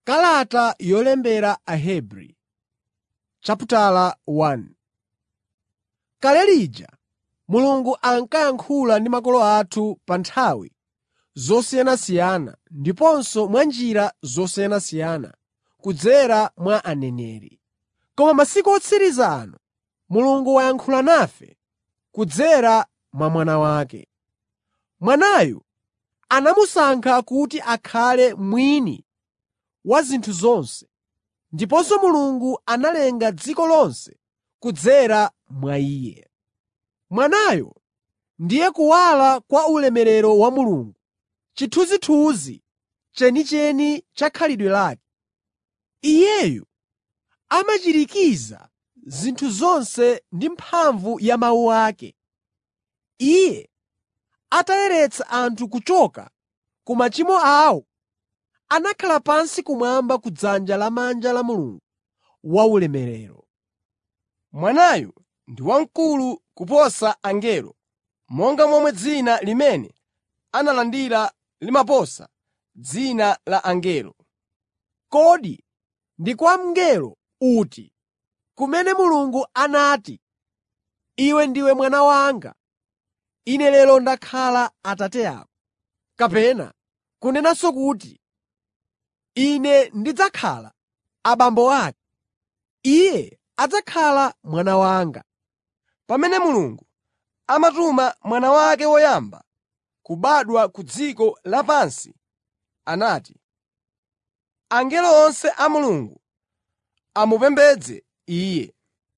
Kalata yolembera Ahebri chapitala 1 Kale lija Mulungu ankayankhula ndi makolo athu pa nthawi zosiyanasiyana ndiponso mwa njira zosiyanasiyana kudzera mwa aneneri. Koma masiku otsiriza ano Mulungu wayankhula nafe kudzera mwa Mwana wake. Mwanayu anamusankha kuti akhale mwini wa zinthu zonse, ndiponso Mulungu analenga dziko lonse kudzera mwa Iye. Mwanayo ndiye kuwala kwa ulemerero wa Mulungu, chithunzithunzi chenicheni cha khalidwe lake. Iyeyu amachirikiza zinthu zonse ndi mphamvu ya mawu ake. Iye atayeretsa anthu kuchoka ku machimo awo, anakhala pansi kumwamba kudzanja lamanja la Mulungu waulemerero. Mwanayu ndi wamkulu kuposa angelo, monga momwe dzina limene analandira limaposa dzina la angelo. Kodi ndi kwa mngelo uti kumene Mulungu anati, “Iwe ndiwe mwana wanga; ine lero ndakhala Atate ako,” kapena kunenanso kuti, “Ine ndidzakhala abambo ake; iye adzakhala mwana wanga.” Pamene Mulungu amatuma Mwana wake woyamba kubadwa ku dziko lapansi, anati, “Angelo onse a Mulungu amupembedze Iye.”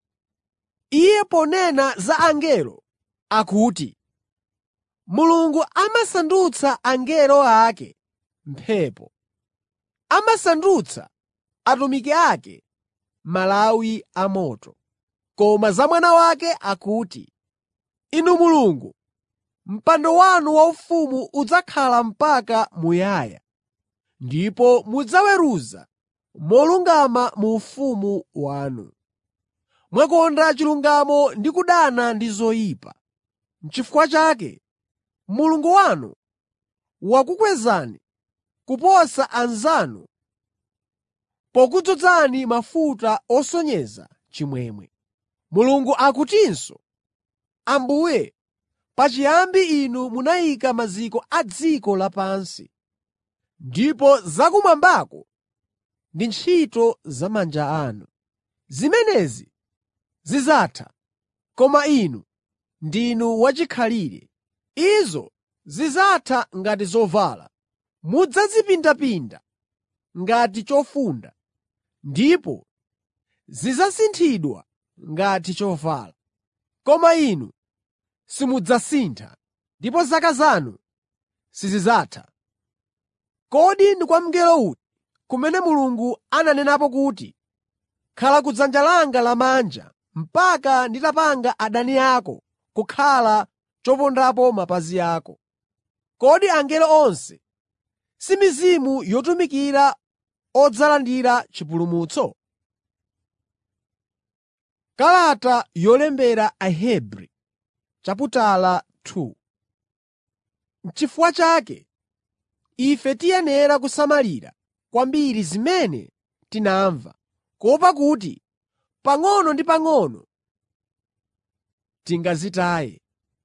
Iye ponena za angelo akuti, “Mulungu amasandutsa angelo ake mphepo, amasandutsa atumiki ake malawi amoto.” Koma za Mwana wake akuti, “Inu Mulungu, mpando wanu waufumu udzakhala mpaka muyaya, ndipo mudzaweruza molungama mu ufumu wanu. Mwakonda chilungamo ndi kudana ndi zoyipa. N'chifukwa chake Mulungu wanu wakukwezani kuposa anzanu pokudzozani mafuta osonyeza chimwemwe. Mulungu akutinso, “Ambuye, pachiyambi Inu munayika maziko a dziko lapansi, ndipo zakumwambako ndi ntchito za manja anu. Zimenezi zidzatha, koma Inu ndinu wachikhalire. Izo zidzatha ngati zovala; mudzazipindapinda ngati chofunda, ndipo zidzasinthidwa ngati chovala. Koma Inu simudzasintha, ndipo zaka zanu sizidzatha.” Kodi ndi kwa mngelo uti kumene Mulungu ananenapo kuti, “Khala kudzanja langa lamanja mpaka nditapanga adani ako kukhala chopondapo mapazi ako.” Kodi angelo onse si mizimu yotumikira odzalandira chipulumutso? Kalata yolembera Ahebri chapitala 2 N'chifukwa chake ife tiyenera kusamalira kwambiri zimene tinamva, kuopa kuti pang'ono ndi pang'ono tingazitaye.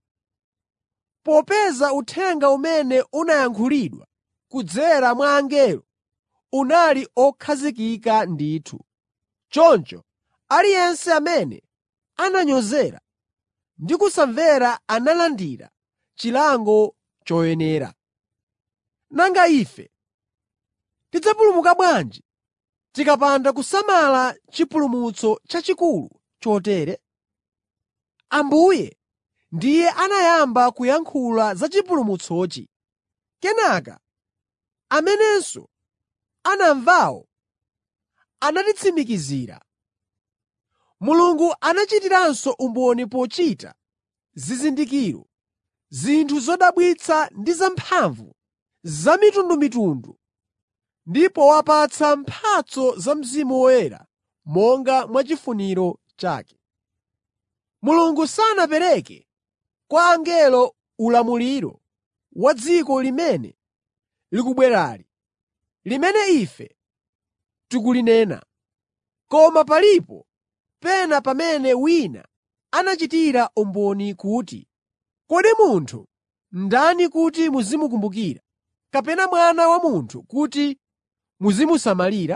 Popeza uthenga umene unayankhulidwa kudzera mwa angelo unali okhazikika ndithu. Choncho aliyense amene ananyozera ndi kusamvera analandira chilango choyenera. Nanga ife tidzapulumuka bwanji tikapanda kusamala chipulumutso chachikulu chotere? Ambuye ndiye anayamba kuyankhula za chipulumutsochi. Kenaka amenenso anamvawo anatitsimikizira. Mulungu anachitiranso umboni pochita zizindikiro, zinthu zodabwitsa ndi zamphamvu zamitundumitundu ndi powapatsa mphatso za Mzimu Woyera monga mwachifuniro chake. Mulungu sanapereke kwa angelo ulamuliro wa dziko limene likubwerali, limene ife tikulinena. Koma palipo pena pamene wina anachitira umboni kuti, “Kodi munthu ndani kuti muzimukumbukira, kapena mwana wa munthu kuti muzimusamalira?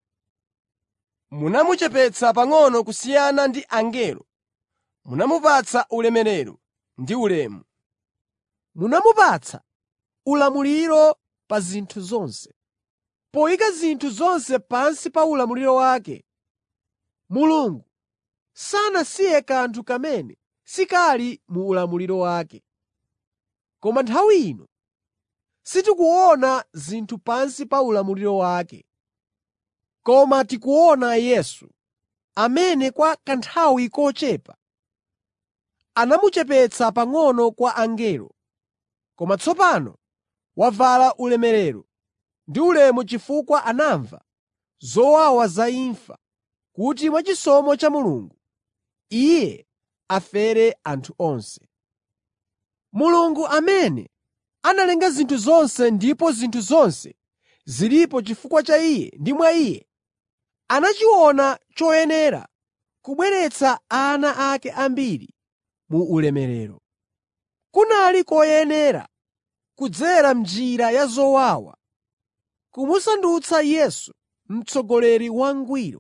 Munamuchepetsa pang'ono kusiyana ndi angelo, munamupatsa ulemerero ndi ulemu. Munamupatsa ulamuliro pa zinthu zonse.” Poyika zinthu zonse pansi pa ulamuliro wake, Mulungu sanasiye kanthu kamene sikali mu ulamuliro wake. Koma nthawi ino sitikuona zinthu pansi pa ulamuliro wake. Koma tikuona Yesu, amene kwa kanthawi kochepa anamuchepetsa pang'ono kwa angelo, koma tsopano wavala ulemerero ndi ulemu chifukwa anamva zowawa za imfa, kuti mwachisomo cha Mulungu Iye afere anthu onse. Mulungu amene analenga zinthu zonse ndipo zinthu zonse zilipo chifukwa cha Iye ndi mwa Iye, anachiona choyenera kubweretsa ana ake ambiri mu ulemerero. Kunali koyenera kudzera m'njira ya zowawa kumusandutsa Yesu mtsogoleri wangwiro,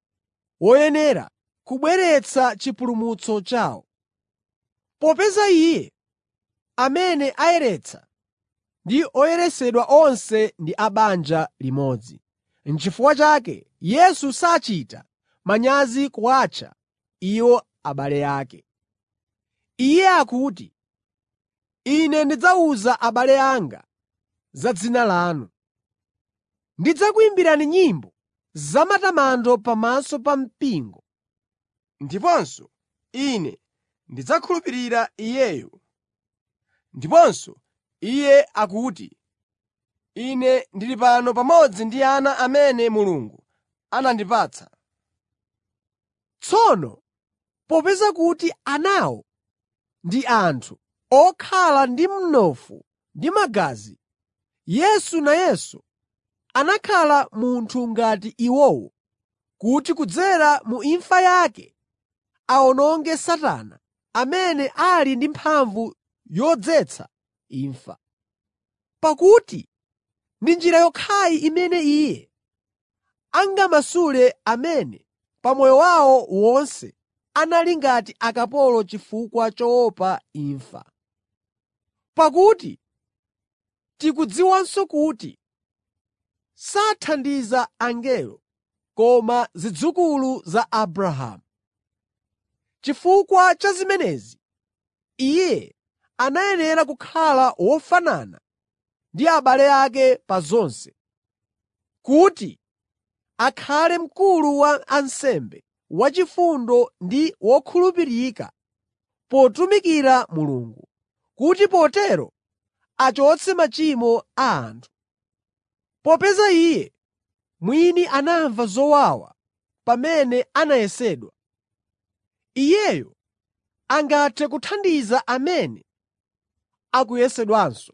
woyenera kubweretsa chipulumutso chawo. Popeza Iye amene ayeretsa ndi oyeresedwa onse ndi a banja limodzi. N'chifukwa chake Yesu sachita manyazi kuwatcha iwo abale ake. Iye akuti, “Ine ndidzawuza abale anga za dzina lanu. Ndidzakuyimbirani nyimbo zamatamando pamaso pa mpingo. Ndiponso Ine ndidzakhulupirira Iyeyo.” Ndiponso Iye akuti, “Ine ndili pano pamodzi ndi ana amene Mulungu anandipatsa. Tsono popeza kuti anawo ndi anthu okhala ndi mnofu ndi magazi, Yesu nayenso anakhala munthu ngati iwowo kuti kudzera mu imfa yake awononge Satana amene ali ndi mphamvu yodzetsa imfa. Pakuti ndi njira yokhayi imene Iye angamasule amene pa moyo wawo wonse anali ngati akapolo chifukwa choopa imfa. Pakuti tikudziwanso kuti sathandiza angelo koma zidzukulu za Abrahamu. Chifukwa cha zimenezi, Iye anayenera kukhala wofanana ndi abale ake pa zonse, kuti akhale mkulu wa ansembe wachifundo ndi wokhulupirika potumikira Mulungu, kuti potero achotse machimo a anthu. Popeza Iye mwini anamva zowawa pamene anayesedwa, Iyeyo angathe kuthandiza amene akuyesedwanso.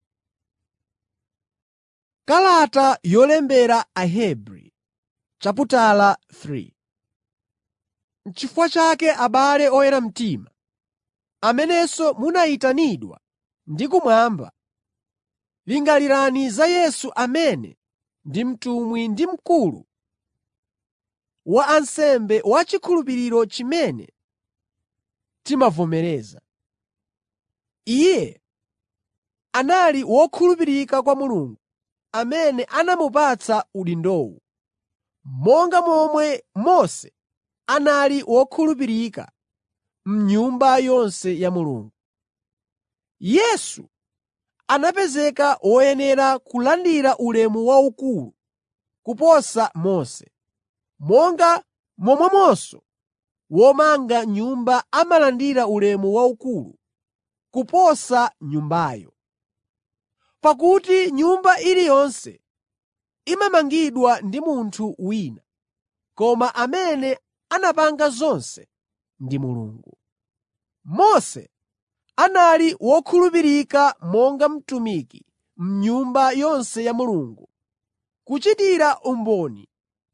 Kalata yolembera Ahebri chaputala 3 N'chifukwa chake abale oyera mtima, amenenso munayitanidwa ndi kumwamba, lingalirani za Yesu amene ndi mtumwi ndi mkulu wa ansembe wa chikhulupiriro chimene timavomereza. Iye anali wokhulupirika kwa Mulungu amene anamupatsa udindowu, monga momwe Mose anali wokhulupirika m'nyumba yonse ya Mulungu. Yesu anapezeka woyenera kulandira ulemu waukulu kuposa Mose, monga momwemonso womanga nyumba amalandira ulemu waukulu kuposa nyumbayo. Pakuti nyumba iliyonse imamangidwa ndi munthu wina, koma amene anapanga zonse ndi Mulungu. Mose anali wokhulupirika monga mtumiki m'nyumba yonse ya Mulungu, kuchitira umboni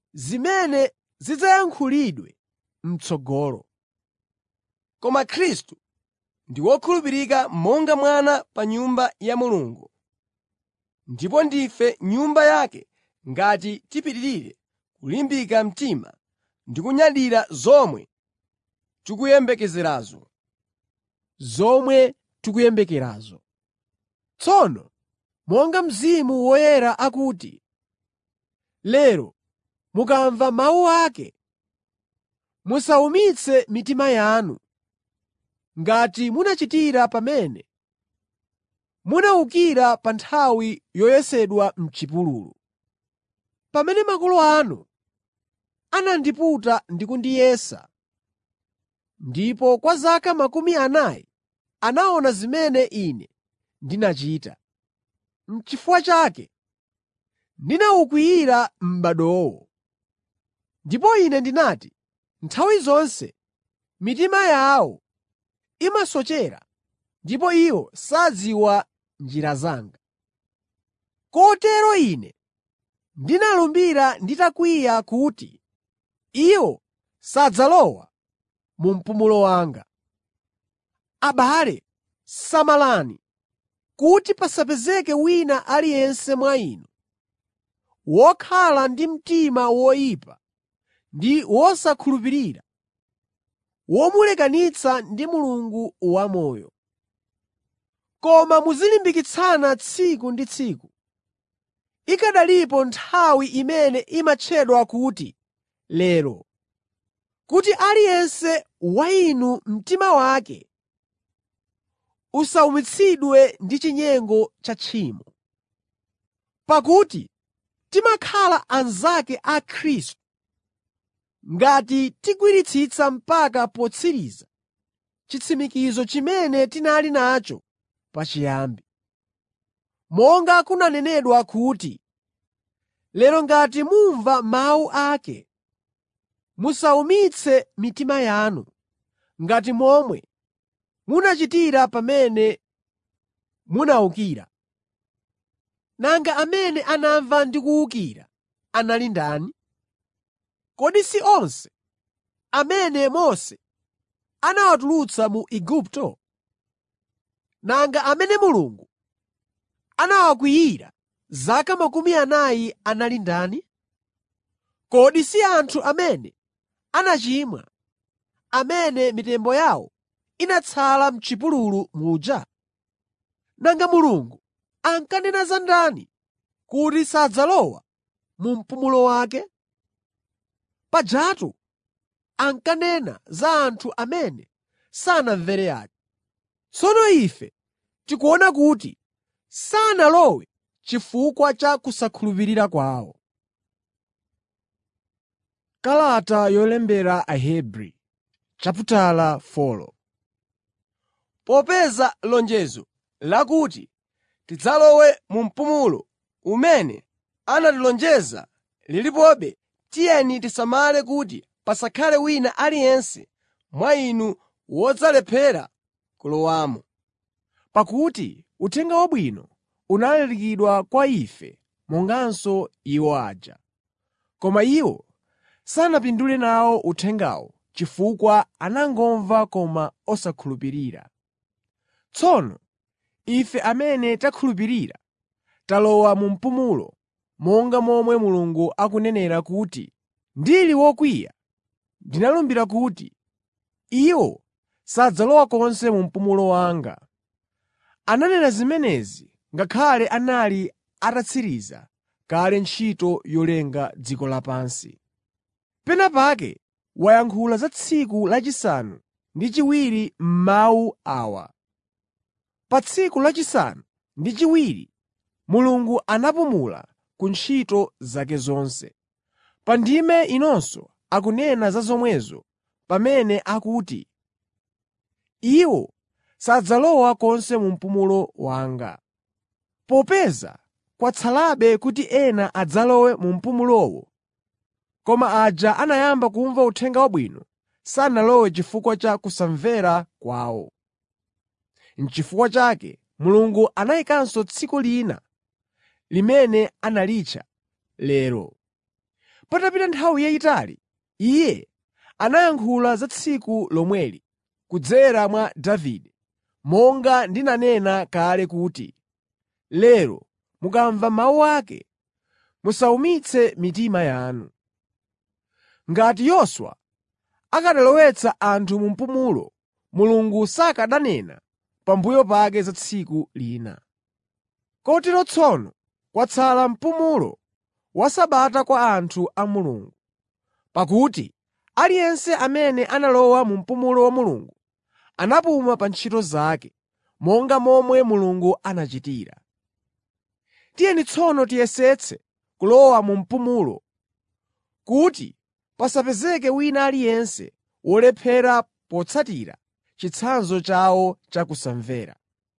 zimene zidzayankhulidwe m'tsogolo. Koma Khristu ndi wokhulupirika monga mwana pa Nyumba ya Mulungu. Ndipo ndife nyumba yake ngati tipitirire kulimbika mtima ndi kunyadira zomwe tikuyembekezerazo. zomwe tikuyembekerazo. Tsono monga Mzimu Woyera akuti, “Lero mukamva mawu ake, musawumitse mitima yanu ngati munachitira pamene munawukira pa nthawi yoyesedwa m'chipululu. Pamene makolo anu anandiputa ndi kundiyesa, ndipo kwa zaka makumi anayi anaona zimene Ine ndinachita. N'chifukwa chake ndinawukwiyira m'badowo. Ndipo Ine ndinati, ‘Nthawi zonse mitima yawo imasochera ndipo iwo sadziwa njira zanga.’ Kotero Ine ndinalumbira nditakwiya kuti iwo sadzalowa mu mpumulo wanga. Abale, samalani kuti pasapezeke wina aliyense mwa inu wokhala ndi mtima woyipa ndi wosakhulupirira, womulekanitsa ndi Mulungu wamoyo. Koma muzilimbikitsana tsiku ndi tsiku, ikanalipo nthawi imene imatchedwa kuti lero, kuti aliyense wa inu mtima wake usawumitsidwe ndi chinyengo cha tchimo. Pakuti timakhala anzake a Khristu ngati tigwiritsitsa mpaka potsiriza chitsimikizo chimene tinali nacho pachiyambi. Monga kunanenedwa kuti, “Lero ngati mumva mawu ake, musawumitse mitima yanu ngati momwe munachitira pamene munawukira.” Nanga amene anamva ndi kuwukira anali ndani? Kodi si onse amene Mose anawatulutsa mu Igupto? Nanga amene Mulungu anawakwiyira zaka makumi anayi anali ndani? Kodi si anthu amene anachimwa, amene mitembo yawo inatsala m'chipululu muja? Nanga Mulungu ankanena za ndani kuti sadzalowa mu mpumulo wake? Pajatu ankanena za anthu amene sanamvere aja. Tsono ife tikuona kuti sanalowe chifukwa cha kusakhulupirira kwawo. Kalata yolembera Ahebri chaputala 4 Popeza lonjezo lakuti tidzalowe mu mpumulo umene anatilonjeza lilipobe, tiyeni tisamale kuti pasakhale wina aliyense mwa inu wodzalephera kulowamo. Pakuti Uthenga Wabwino unalalikidwa kwa ife monganso iwo aja. Koma iwo sanapindule nawo uthengawo chifukwa anangomva koma osakhulupirira. Tsono ife amene takhulupirira talowa mu mpumulo monga momwe Mulungu akunenera kuti, “Ndili wokwiya ndinalumbira kuti, ‘Iwo sadzalowa konse mu mpumulo wanga.’ ” Ananena zimenezi ngakhale anali atatsiriza kale ntchito yolenga dziko lapansi. Pena pake wayankhula za tsiku lachisanu ndi chiwiri m'mawu awa: “Pa tsiku lachisanu ndi chiwiri Mulungu anapumula ku ntchito zake zonse.” Pa ndime inonso akunena za zomwezo pamene akuti, “Iwo sadzalowa konse mu mpumulo wanga.” Popeza kwatsalabe kuti ena adzalowe mu mpumulowo, koma aja anayamba kumva Uthenga Wabwino sanalowe chifukwa cha kusamvera kwawo. N'chifukwa chake Mulungu anayikanso tsiku lina limene analitcha “Lero.” Patapita nthawi yayitali, Iye anayankhula za tsiku lomweli kudzera mwa Davide, monga ndinanena kale kuti, “Lero mukamva mawu ake, musawumitse mitima yanu.” Ngati Yoswa akanalowetsa anthu mu mpumulo, Mulungu sakananena pambuyo pake za tsiku lina. Kotero tsono kwatsala mpumulo wa Sabata kwa anthu a Mulungu. Pakuti aliyense amene analowa mu mpumulo wa Mulungu anapuma pa ntchito zake, monga momwe Mulungu anachitira. Tiyeni tsono tiyesetse kulowa mu mpumulo, kuti pasapezeke wina aliyense wolephera potsatira chitsanzo chawo cha kusamvera.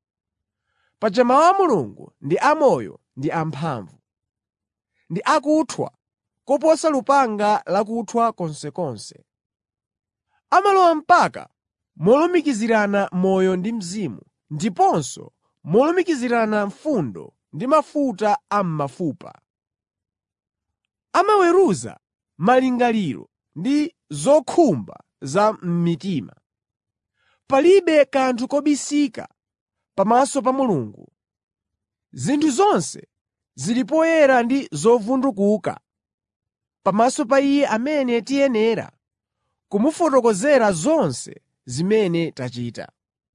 Paja mawu a Mulungu ndi amoyo ndi amphamvu, ndi akuthwa koposa lupanga lakuthwa konsekonse. Amalowa mpaka molumikizirana moyo ndi mzimu, ndiponso molumikizirana mfundo ndi mafuta a m'mafupa. Amaweruza malingaliro ndi zokhumba za m'mitima. Palibe kanthu kobisika pamaso pa Mulungu. Zinthu zonse zili poyera ndi zovundukuka pamaso pa Iye amene tiyenera kumufotokozera zonse zimene tachita.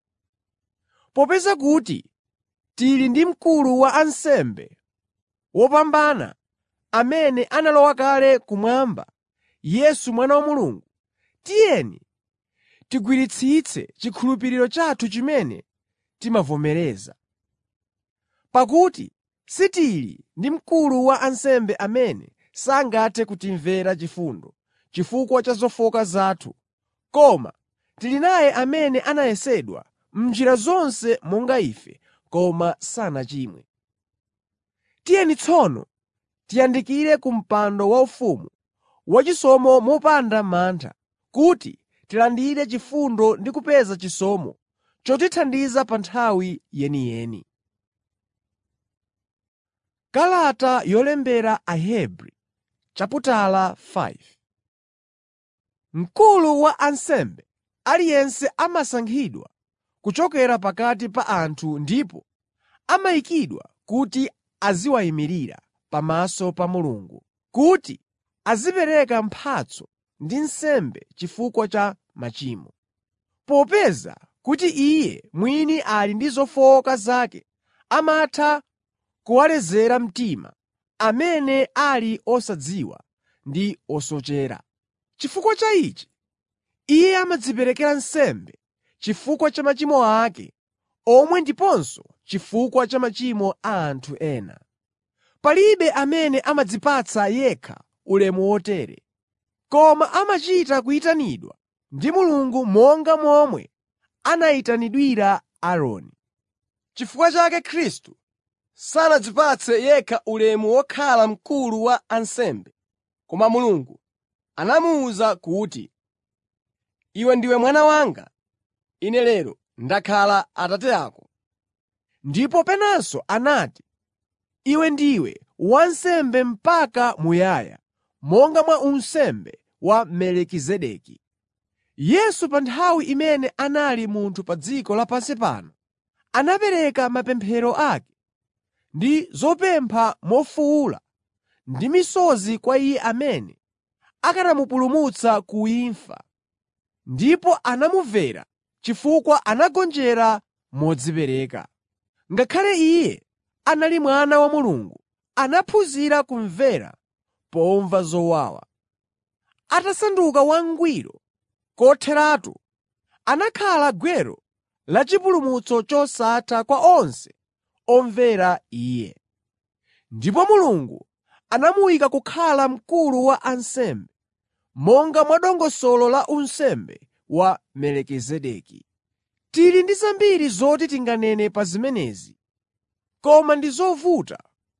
Popeza kuti tili ndi Mkulu wa ansembe wopambana amene analowa kale kumwamba, Yesu Mwana wa Mulungu, tiyeni tigwiritsitse chikhulupiriro chathu chimene timavomereza. Pakuti sitili ndi Mkulu wa ansembe amene sangathe kutimvera chifundo chifukwa cha zofowoka zathu, koma tili naye amene anayesedwa m'njira zonse monga ife, koma sanachimwe. Tiyeni tsono tiyandikire ku mpando waufumu wachisomo mopanda mantha, kuti tilandire chifundo ndi kupeza chisomo chotithandiza pa nthawi yeniyeni. Kalata yolembera Ahebri chaputala 5 Mkulu wa ansembe aliyense amasankhidwa kuchokera pakati pa anthu ndipo amayikidwa kuti aziwayimirira pamaso pa Mulungu, kuti azipereka mphatso ndi nsembe chifukwa cha machimo. Popeza kuti iye mwini ali ndi zofowoka zake, amatha kuwalezera mtima amene ali osadziwa ndi osochera. Chifukwa cha ichi, iye amadziperekera nsembe chifukwa cha machimo ake omwe ndiponso chifukwa cha machimo a anthu ena. Palibe amene amadzipatsa yekha ulemu wotere, koma amachita kuyitanidwa ndi Mulungu monga momwe anayitanidwira Aaroni. Chifukwa chake Khristu sanadzipatse yekha ulemu wokhala mkulu wa ansembe, koma Mulungu anamuwuza kuti, “Iwe ndiwe mwana wanga; ine lero ndakhala Atate ako.” Ndipo penanso anati, “Iwe ndiwe wansembe mpaka muyaya, monga mwa unsembe wa Melikizedeki.” Yesu pa nthawi imene anali munthu pa dziko lapansi pano, anapereka mapemphero ake ndi zopempha mofuwula ndi misozi kwa Iye amene akanamupulumutsa ku imfa, ndipo anamumvera chifukwa anagonjera modzipereka. Ngakhale Iye anali Mwana wa Mulungu, anaphunzira kumvera pomva zowawa. Atasanduka wangwiro kotheratu, anakhala gwero lachipulumutso chosatha kwa onse omvera Iye. Ndipo Mulungu anamuyika kukhala mkulu wa ansembe, monga mwa dongosolo la unsembe wa Melikizedeki. Tili ndi zambiri zoti tinganene pa zimenezi, koma ndi zovuta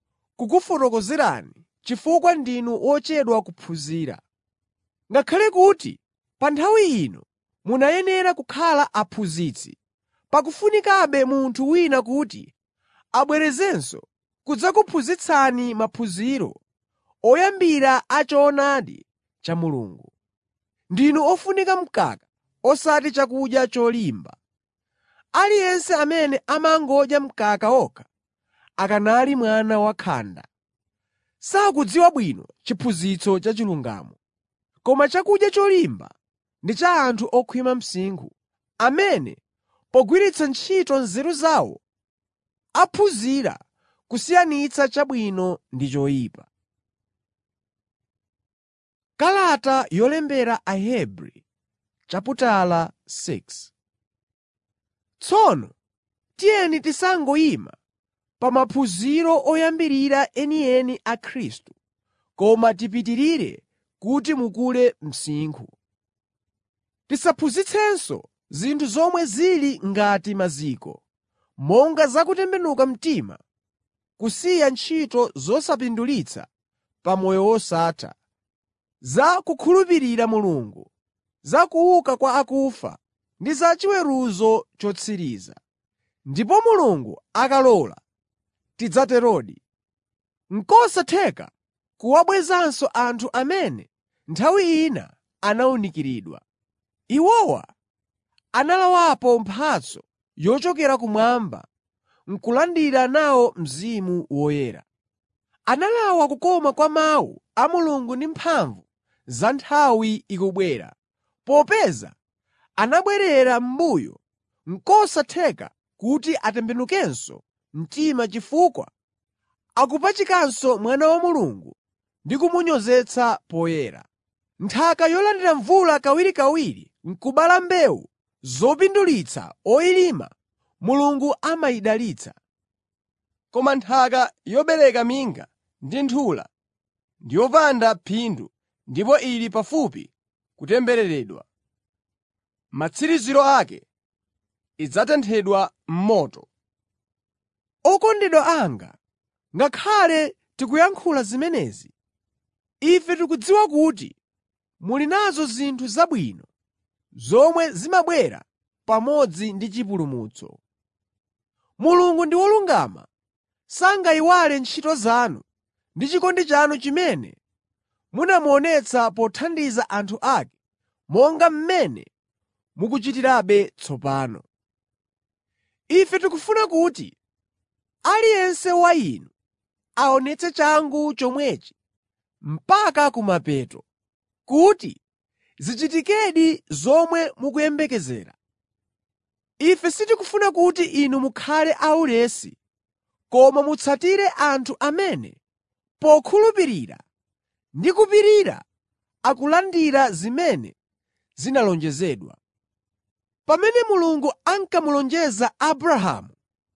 kukufotokozerani chifukwa ndinu ochedwa kuphunzira. Ngakhale kuti pa nthawi ino munayenera kukhala aphunzitsi, pakufunikabe munthu wina kuti abwerezenso kudzakuphunzitsani maphunziro oyambira a choonadi cha Mulungu. Ndinu ofunika mkaka osati chakudya cholimba. Aliyense amene amangodya mkaka okha akanali mwana wakhanda. Sakudziwa bwino chiphunzitso cha chilungamo. Koma chakudya cholimba ndi cha anthu okhwima msinkhu, amene pogwiritsa ntchito nzeru zawo aphunzira kusiyanitsa chabwino ndi choyipa. Kalata yolembera Ahebri chaputala 6 Tsono tiyeni tisangoyima pa maphunziro oyambirira enieni a Khristu, koma tipitirire kuti mukule msinkhu. Tisaphunzitsenso zinthu zomwe zili ngati maziko, monga za kutembenuka mtima, kusiya ntchito zosapindulitsa pa moyo wosatha, za kukhulupirira Mulungu, za kuuka kwa akufa ndi za chiweruzo chotsiriza. Ndipo Mulungu akalola, tidzaterodi. N'kosatheka kuwabwezanso anthu amene nthawi ina anawunikiridwa. Iwowa analawapo mphatso yochokera kumwamba n'kulandira nawo Mzimu Woyera. Analawa kukoma kwa Mawu a Mulungu ndi mphamvu za nthawi ikubwera, popeza anabwerera m'mbuyo n'kosatheka kuti atembenukenso mtima chifukwa akupachikanso Mwana wa Mulungu ndi kumunyozetsa poyera. Nthaka yolandira mvula kawirikawiri n'kubala mbewu zopindulitsa oyilima Mulungu amayidalitsa. Koma nthaka yobereka minga ndi nthula ndi yopanda phindu ndipo ili pafupi kutembereredwa. Matsiriziro ake idzatenthedwa m'moto. Okondedwa anga, ngakhale tikuyankhula zimenezi, ife tikudziwa kuti muli nazo zinthu zabwino zomwe zimabwera pamodzi ndi chipulumutso. Mulungu ndi wolungama, sangayiwale ntchito zanu ndi chikondi chanu chimene munamuonetsa pothandiza anthu ake monga mmene mukuchitirabe tsopano. Ife tikufuna kuti aliyense wa inu aonetse changu chomwechi mpaka kumapeto, kuti zichitikedi zomwe mukuyembekezera. Ife sitikufuna kuti inu mukhale aulesi, koma mutsatire anthu amene pokhulupirira ndi kupirira akulandira zimene zinalonjezedwa. Pamene Mulungu ankamulonjeza Abrahamu,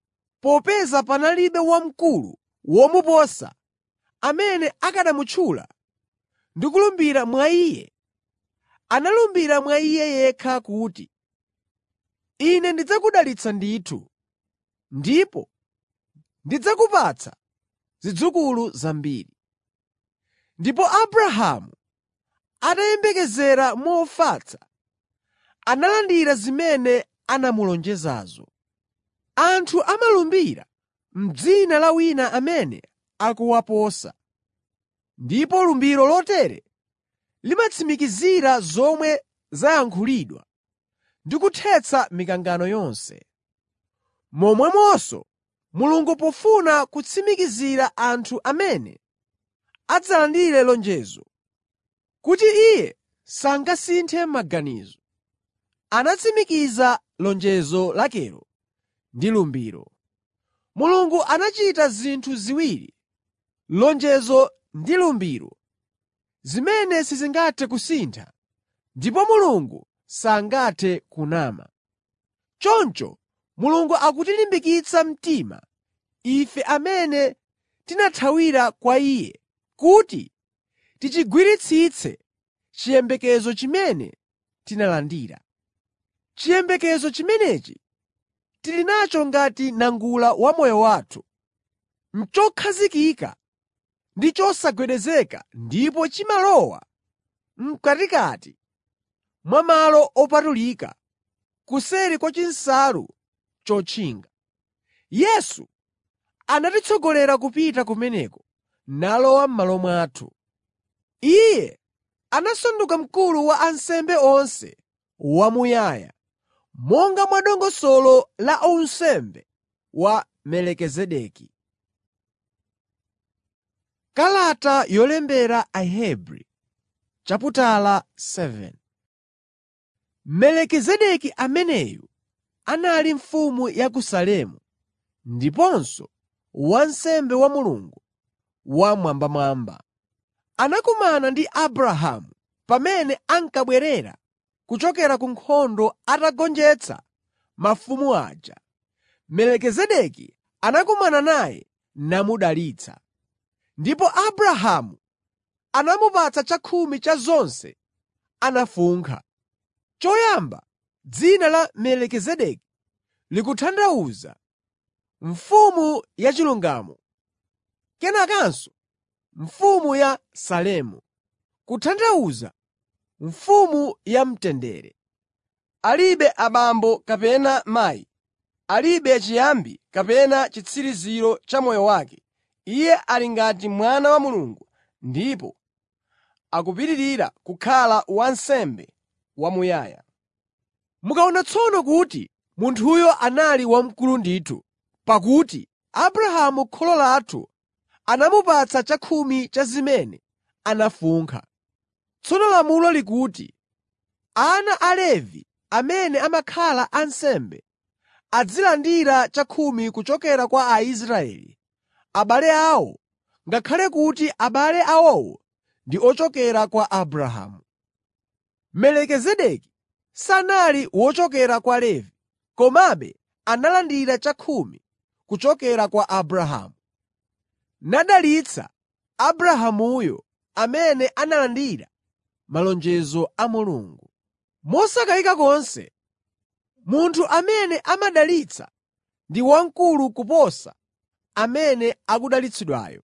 popeza panalibe wamkulu womuposa amene akanamutchula ndi kulumbira mwa Iye, analumbira mwa Iye yekha kuti, “Ine ndidzakudalitsa ndithu, ndipo ndidzakupatsa zidzukulu zambiri.” Ndipo Abrahamu atayembekezera mofatsa, analandira zimene anamulonjezazo. Anthu amalumbira m'dzina la wina amene akuwaposa, ndipo lumbiro lotere limatsimikizira zomwe zayankhulidwa ndi kuthetsa mikangano yonse. Momwemonso Mulungu pofuna kutsimikizira anthu amene adzalandire lonjezo, kuti Iye sangasinthe maganizo, anatsimikiza lonjezo lakelo ndi lumbiro. Mulungu anachita zinthu ziwiri, lonjezo ndi lumbiro, zimene sizingathe kusintha, ndipo Mulungu sangathe kunama. Choncho Mulungu akutilimbikitsa mtima ife amene tinathawira kwa Iye kuti tichigwiritsitse chiyembekezo chimene tinalandira. Chiyembekezo chimenechi tili nacho ngati nangula wa moyo wathu, n'chokhazikika ndi chosagwedezeka ndipo chimalowa m'katikati mwa malo opatulika, kuseri kwa chinsalu chotchinga. Yesu anatitsogolera kupita kumeneko nalowa m'malo mwathu. Iye anasanduka mkulu wa ansembe onse wamuyaya, monga mwa dongosolo la unsembe wa Melikizedeki. Kalata yolembera Ahebri chaputala 7 Melikizedeki ameneyu anali mfumu ya ku Salemu ndiponso wansembe wa Mulungu Wammwambamwamba. Anakumana ndi Abrahamu pamene ankabwerera kuchokera ku nkhondo atagonjetsa mafumu aja. Melikizedeki anakumana naye namudalitsa. Ndipo Abrahamu anamupatsa chakhumi cha zonse anafunkha. Choyamba dzina la Melikizedeki likutanthauza “Mfumu yachilungamo,” kenakanso “Mfumu ya Salemu,” kutanthauza “Mfumu yamtendere.” Alibe abambo kapena mayi, alibe chiyambi kapena chitsiriziro cha moyo wake. Iye ali ngati Mwana wa Mulungu ndipo akupitirira kukhala wansembe wamuyaya. Mukaona tsono kuti munthuyo anali wamkulu ndithu, pakuti Abrahamu kholo lathu anamupatsa chakhumi cha zimene anafunkha. Tsono lamulo likuti ana a Levi amene amakhala ansembe azilandira chakhumi kuchokera kwa Aisraeli, abale awo, ngakhale kuti abale awowo ndi ochokera kwa Abrahamu. Melikizedeki sanali wochokera kwa Levi, komabe analandira chakhumi kuchokera kwa Abrahamu, nadalitsa Abrahamuyo amene analandira malonjezo a Mulungu. Mosakayika konse, munthu amene amadalitsa ndi wamkulu kuposa amene akudalitsidwayo.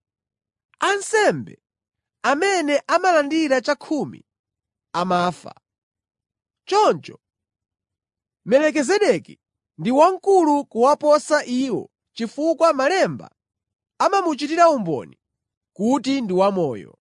Ansembe amene amalandira chakhumi amafa. Choncho Melikizedeki ndi wamkulu kuwaposa iwo chifukwa Malemba amamuchitira umboni kuti ndi wamoyo.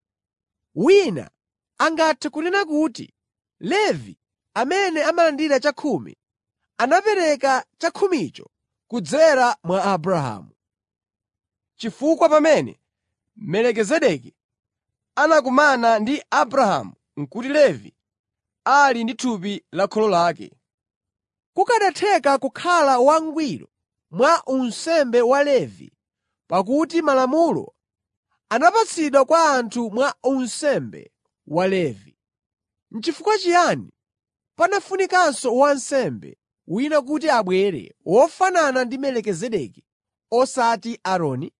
Wina angathe kunena kuti Levi amene amalandira chakhumi anapereka chakhumicho kudzera mwa Abrahamu. Chifukwa pamene Melikizedeki anakumana ndi Abrahamu n'kuti Levi ali ndi thupi la kholo lake. Kukanatheka kukhala wangwiro mwa unsembe wa Levi pakuti malamulo anapatsidwa kwa anthu mwa unsembe wa Levi. N'chifukwa chiyani panafunikanso wansembe wina kuti abwere wofanana ndi Melikizedeki osati Aaroni?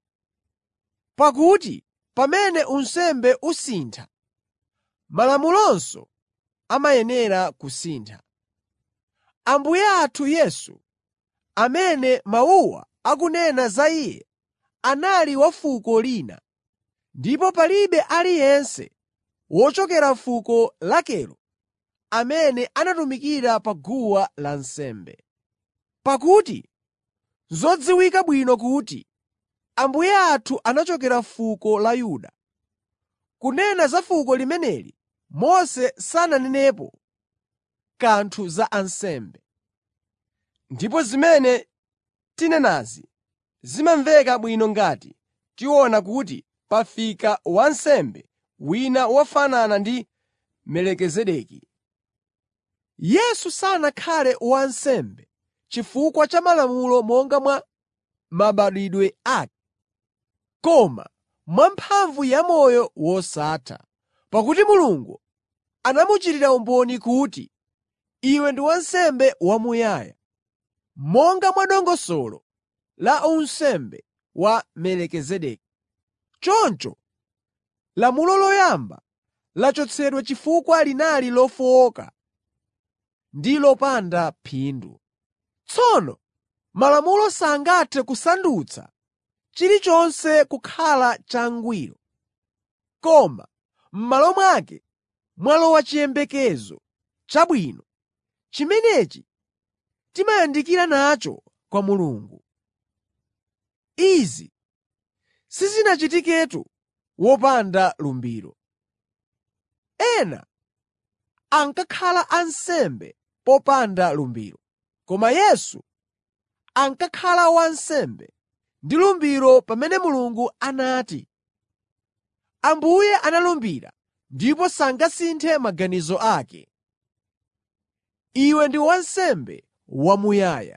Pakuti pamene unsembe usintha, malamulonso amayenera kusintha. Ambuye athu Yesu, amene mawuwa akunena za Iye, anali wa fuko lina, ndipo palibe aliyense wochokera fuko lakelo amene anatumikira pa guwa lansembe. Pakuti n'zodziwika bwino kuti Ambuye athu anachokera fuko la Yuda. Kunena za fuko limeneli Mose sananenepo kanthu za ansembe. Ndipo zimene tinenazi zimamveka bwino ngati tiona kuti pafika wansembe wina wofanana ndi Melikizedeki. Yesu sanakhale wansembe chifukwa cha malamulo monga mwa mabadwidwe ake, koma mwamphamvu ya moyo wosatha. Pakuti Mulungu anamuchitira umboni kuti, “Iwe ndi wansembe wamuyaya, monga mwa dongosolo la unsembe wa Melikizedeki.” Choncho lamulo loyamba lachotsedwa chifukwa linali lofowoka ndi lopanda phindu. Tsono Malamulo sangathe kusandutsa chilichonse kukhala changwiro, koma m'malo mwake mwalowa chiyembekezo chabwino, chimenechi timayandikira nacho kwa Mulungu. Izi sizinachitiketu wopanda lumbiro. Ena ankakhala ansembe popanda lumbiro, koma Yesu ankakhala wansembe ndi lumbiro pamene Mulungu anati, “Ambuye analumbira ndipo sangasinthe maganizo ake: ‘Iwe ndi wansembe wamuyaya.’ ”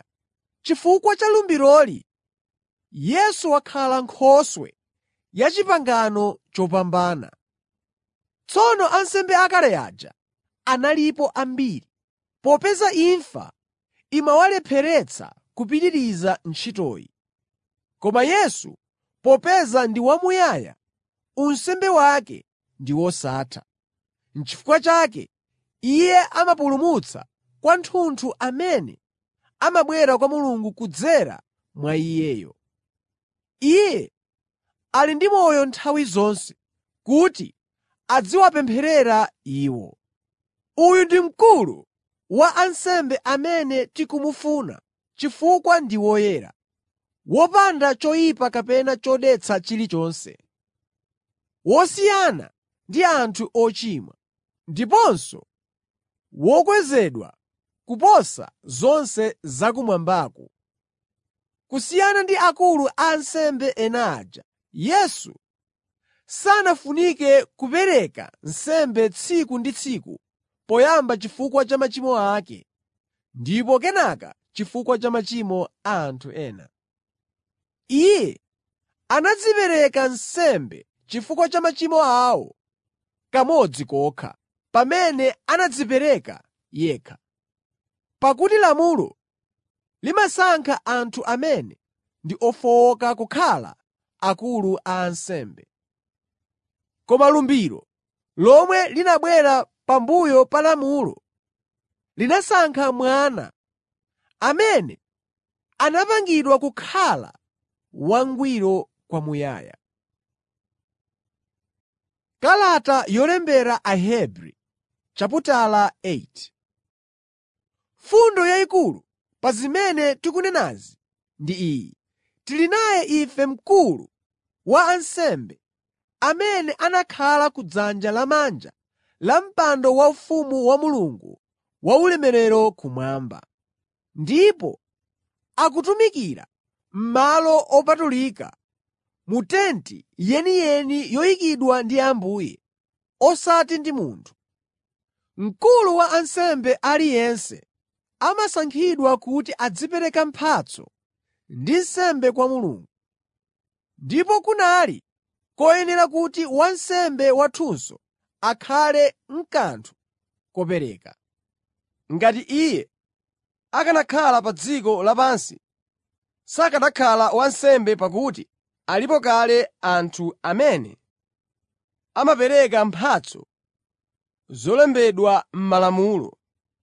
Chifukwa cha lumbiroli, Yesu wakhala Nkhoswe ya pangano lopambana. Tsono ansembe akale aja analipo ambiri, popeza imfa imawalepheretsa kupitiriza ntchitoyi. Koma Yesu, popeza ndi wamuyaya, unsembe wake ndi wosatha. N'chifukwa chake Iye amapulumutsa kwathunthu amene amabwera kwa Mulungu kudzera mwa Iyeyo. Iye ali ndi moyo nthawi zonse kuti adziwapempherera iwo. Uyu ndi Mkulu wa ansembe amene tikumufuna chifukwa ndi woyera, wopanda choyipa kapena chodetsa chilichonse, wosiyana ndi anthu ochimwa, ndiponso wokwezedwa kuposa zonse zakumwambaku. Kusiyana ndi akulu a ansembe ena aja, Yesu sanafunike kupereka nsembe tsiku ndi tsiku poyamba chifukwa cha machimo ake ndipo kenaka chifukwa cha machimo a anthu ena. Iye anadzipereka nsembe chifukwa cha machimo awo kamodzi kokha, pamene anadzipereka yekha. Pakuti lamulo limasankha anthu amene ndi ofowoka kukhala akulu a ansembe. Koma lumbiro lomwe linabwera pambuyo pa lamulo linasankha Mwana, amene anapangidwa kukhala wangwiro kwamuyaya. Kalata yolembera Ahebri chaputala 8 Fundo yayikulu pa zimene tikunenazi ndi iyi: Tili naye ife Mkulu wa ansembe amene anakhala ku dzanja lamanja la mpando waufumu wa Mulungu waulemerero kumwamba. Ndipo akutumikira m'malo opatulika mu tenti yeniyeni yoyikidwa ndi Ambuye, osati ndi munthu. Mkulu wa ansembe aliyense amasankhidwa kuti azipereka mphatso ndi nsembe kwa Mulungu. Ndipo kunali koyenera kuti wansembe wathunso akhale n'kanthu kopereka. Ngati iye akanakhala pa dziko lapansi, sakanakhala wansembe pakuti alipo kale anthu amene amapereka mphatso zolembedwa m'Malamulo.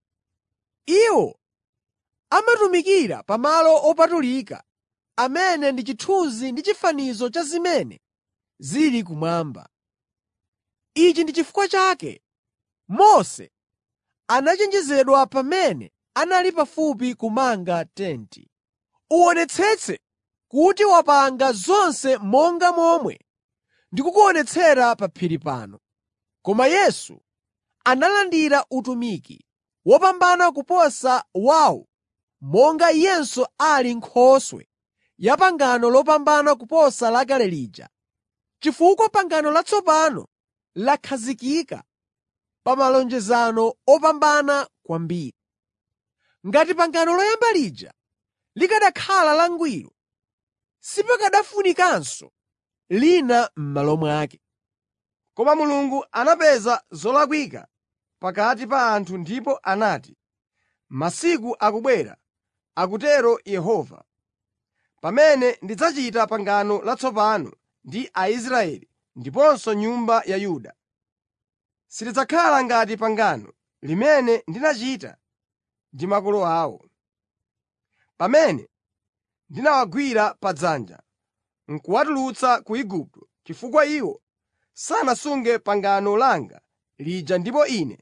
Iwo amatumikira pa malo opatulika amene ndi chithunzi ndi chifanizo cha zimene zili kumwamba. Ichi ndi chifukwa chake Mose anachenjezedwa pamene anali pafupi kumanga tenti. Uwonetsetse kuti wapanga zonse monga momwe ndikukuonetsera pa phiri pano. Koma Yesu analandira utumiki wopambana kuposa wawo monga Iyenso ali Nkhoswe ya pangano lopambana kuposa lakale lija, chifukwa pangano latsopano lakhazikika pa malonjezano opambana kwambiri. Ngati pangano loyamba lija likanakhala langwiro, sipakanafunikanso lina m'malo mwake. Koma Mulungu anapeza zolakwika pakati pa anthu ndipo anati, “Masiku akubwera,” akutero Yehova, “pamene ndidzachita pangano latsopano ndi Aisraeli ndiponso nyumba ya Yuda. Silidzakhala ngati pangano limene ndinachita ndi makolo awo, pamene ndinawagwira padzanja n'kuwatulutsa ku Igupto, chifukwa iwo sanasunge pangano langa lija ndipo Ine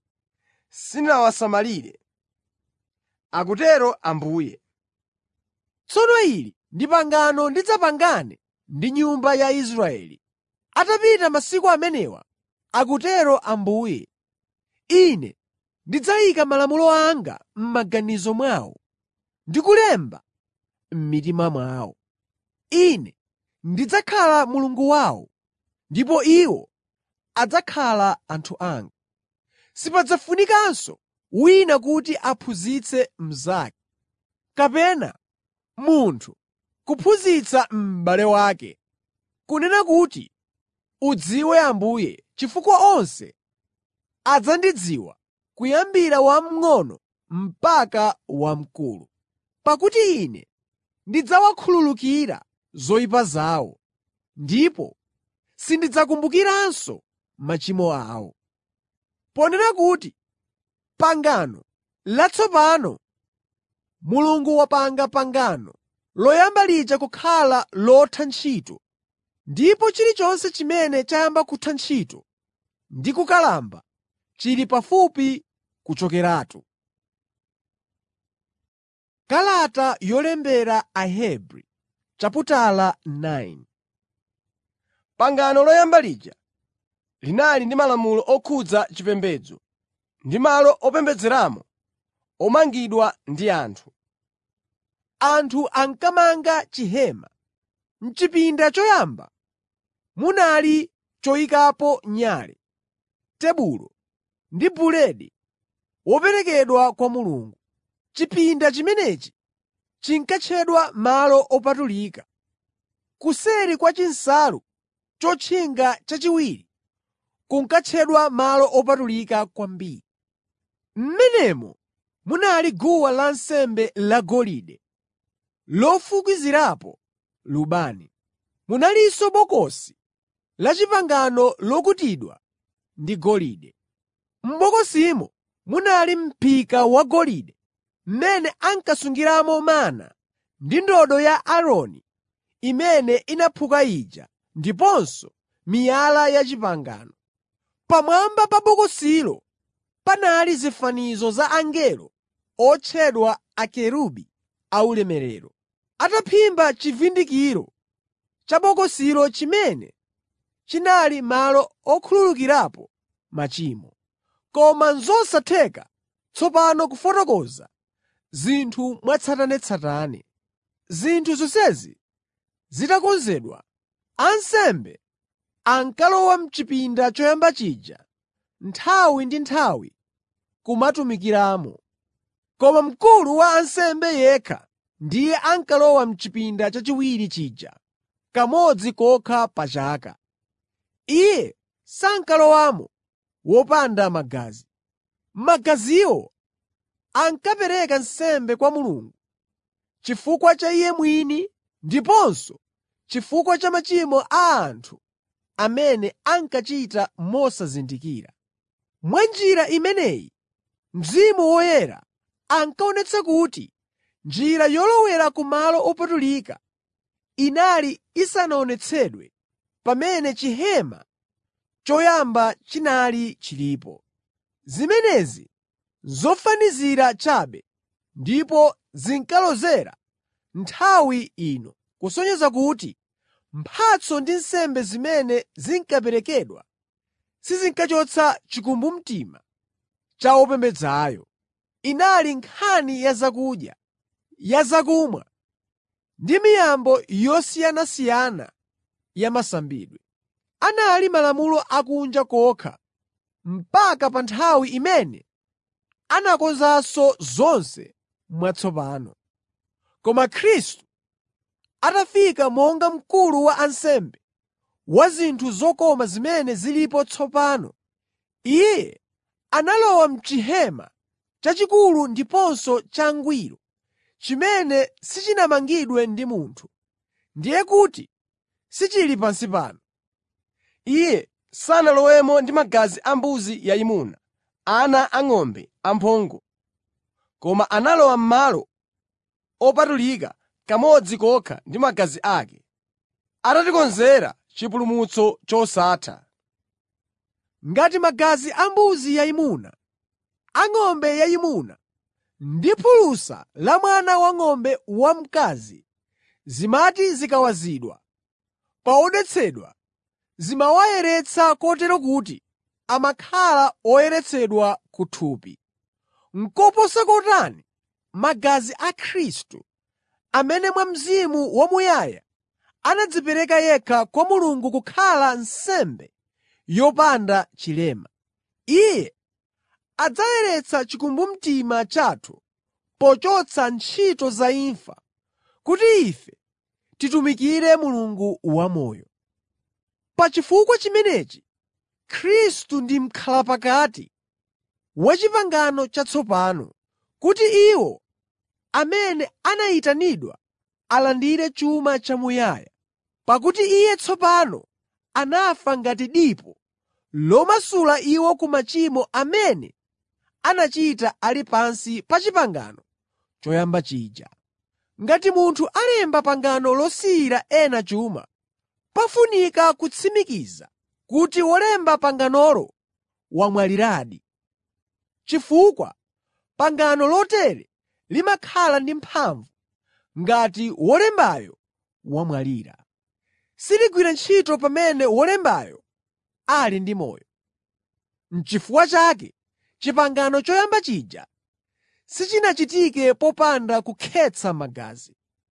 sindinawasamalire,” akutero Ambuye. Tsono ili ndi pangano ndidzapangane ndi nyumba ya Israeli. Atapita masiku amenewa, akutero Ambuye, Ine ndidzayika malamulo anga m'maganizo mwawo ndi kulemba m'mitima mwawo. Ine ndidzakhala Mulungu wawo, ndipo iwo adzakhala anthu anga. Sipadzafunikanso wina kuti aphunzitse mnzake, kapena munthu kuphunzitsa m'bale wake, kunena kuti, “Udziwe Ambuye,” chifukwa onse adzandidziwa, kuyambira wamng'ono mpaka wamkulu. Pakuti Ine ndidzawakhululukira zoyipa zawo ndipo sindidzakumbukiranso machimo awo. Ponena kuti, pangano latsopano, Mulungu wapanga pangano loyamba lija kukhala lotha ntchito, ndipo chilichonse chimene chayamba kutha ntchito ndi kukalamba chili pafupi kuchokeratu. Kalata yolembera Ahebri chaputala 9 Pangano loyamba lija linali ndi malamulo okhudza chipembedzo ndi malo opembedzeramo omangidwa ndi anthu. Anthu ankamanga chihema. M'chipinda choyamba munali choyikapo nyale, tebulo ndi buledi woperekedwa kwa Mulungu. Chipinda chimenechi chinkatchedwa Malo Opatulika. Kuseri kwa chinsalu chotchinga chachiwiri kunkatchedwa Malo Opatulika Kwambiri. M'menemo munali guwa lansembe lagolide lofukizirapo lubani. Munalinso Bokosi la Chipangano lokutidwa ndi golide. M'bokosimo munali m'phika wagolide mmene ankasungiramo mana ndi ndodo ya Aaroni imene inaphuka ija ndiponso miyala ya pangano. Pamwamba pa bokosilo panali zifanizo za angelo otchedwa akerubi aulemerero, ataphimba chivundikiro cha bokosilo chimene chinali malo okhululukirapo machimo. Koma n'zosatheka tsopano kufotokoza zinthu mwatsatanetsatane. Zinthu zonsezi zitakonzedwa, ansembe ankalowa m'chipinda choyamba chija nthawi ndi nthawi kumatumikiramo. Koma mkulu wa ansembe yekha ndiye ankalowa m'chipinda chachiwiri chija kamodzi kokha pa chaka. Iye sankalowamo wopanda magazi. Magaziwo ankapereka nsembe kwa Mulungu chifukwa cha iye mwini ndiponso chifukwa cha machimo a anthu amene ankachita mosazindikira. Mwa njira imeneyi Mzimu Woyera ankaonetsa kuti njira yolowera ku malo opatulika inali isanaonetsedwe pamene chihema choyamba chinali chilipo. Zimenezi n'zofanizira chabe ndipo zinkalozera nthawi ino, kusonyeza kuti mphatso ndi nsembe zimene zinkaperekedwa sizinkachotsa chikumbumtima cha wopembedzayo. Inali nkhani ya zakudya, ya zakumwa ndi miyambo yosiyanasiyana ya masambidwe. Anali malamulo akunja kokha mpaka pa nthawi imene anakonzanso zonse mwatsopano. Koma Khristu atafika monga mkulu wa ansembe wa zinthu zokoma zimene zilipo tsopano, Iye analowa m'chihema chachikulu ndiponso changwiro, chimene sichinamangidwe ndi munthu, ndiye kuti sichili pansi pano. Iye sanalowemo ndi magazi a mbuzi yayimuna, ana ang'ombe amphongo, koma analowa m'Malo Opatulika kamodzi kokha ndi magazi ake, atatikonzera chipulumutso chosatha. Ngati magazi a mbuzi yayimuna, ang'ombe yayimuna ndi phulusa la mwana wang'ombe wamkazi zimati zikawazidwa pa odetsedwa zimawayeretsa kotero kuti amakhala oyeretsedwa ku thupi. N'koposa kotani magazi a Khristu, amene mwa Mzimu wamuyaya anadzipereka yekha kwa Mulungu kukhala nsembe yopanda chilema. Iye adzayeretsa chikumbumtima chathu pochotsa ntchito za imfa, kuti ife titumikire Mulungu wamoyo. Pa chifukwa chimenechi Khristu ndi m'khalapakati wa pangano chatsopano, kuti iwo amene anayitanidwa alandire chuma chamuyaya. Pakuti Iye tsopano anafa ngati dipo lomasula iwo ku machimo amene anachita ali pansi pa pangano choyamba chija. Ngati munthu alemba pangano losiyira ena chuma, pafunika kutsimikiza kuti wolemba panganolo wamwaliradi. Chifukwa pangano lotere limakhala ndi mphamvu ngati wolembayo wamwalira. Siligwira ntchito pamene wolembayo ali ndi moyo. N'chifukwa chake pangano choyamba chija sichinachitike popanda kukhetsa magazi.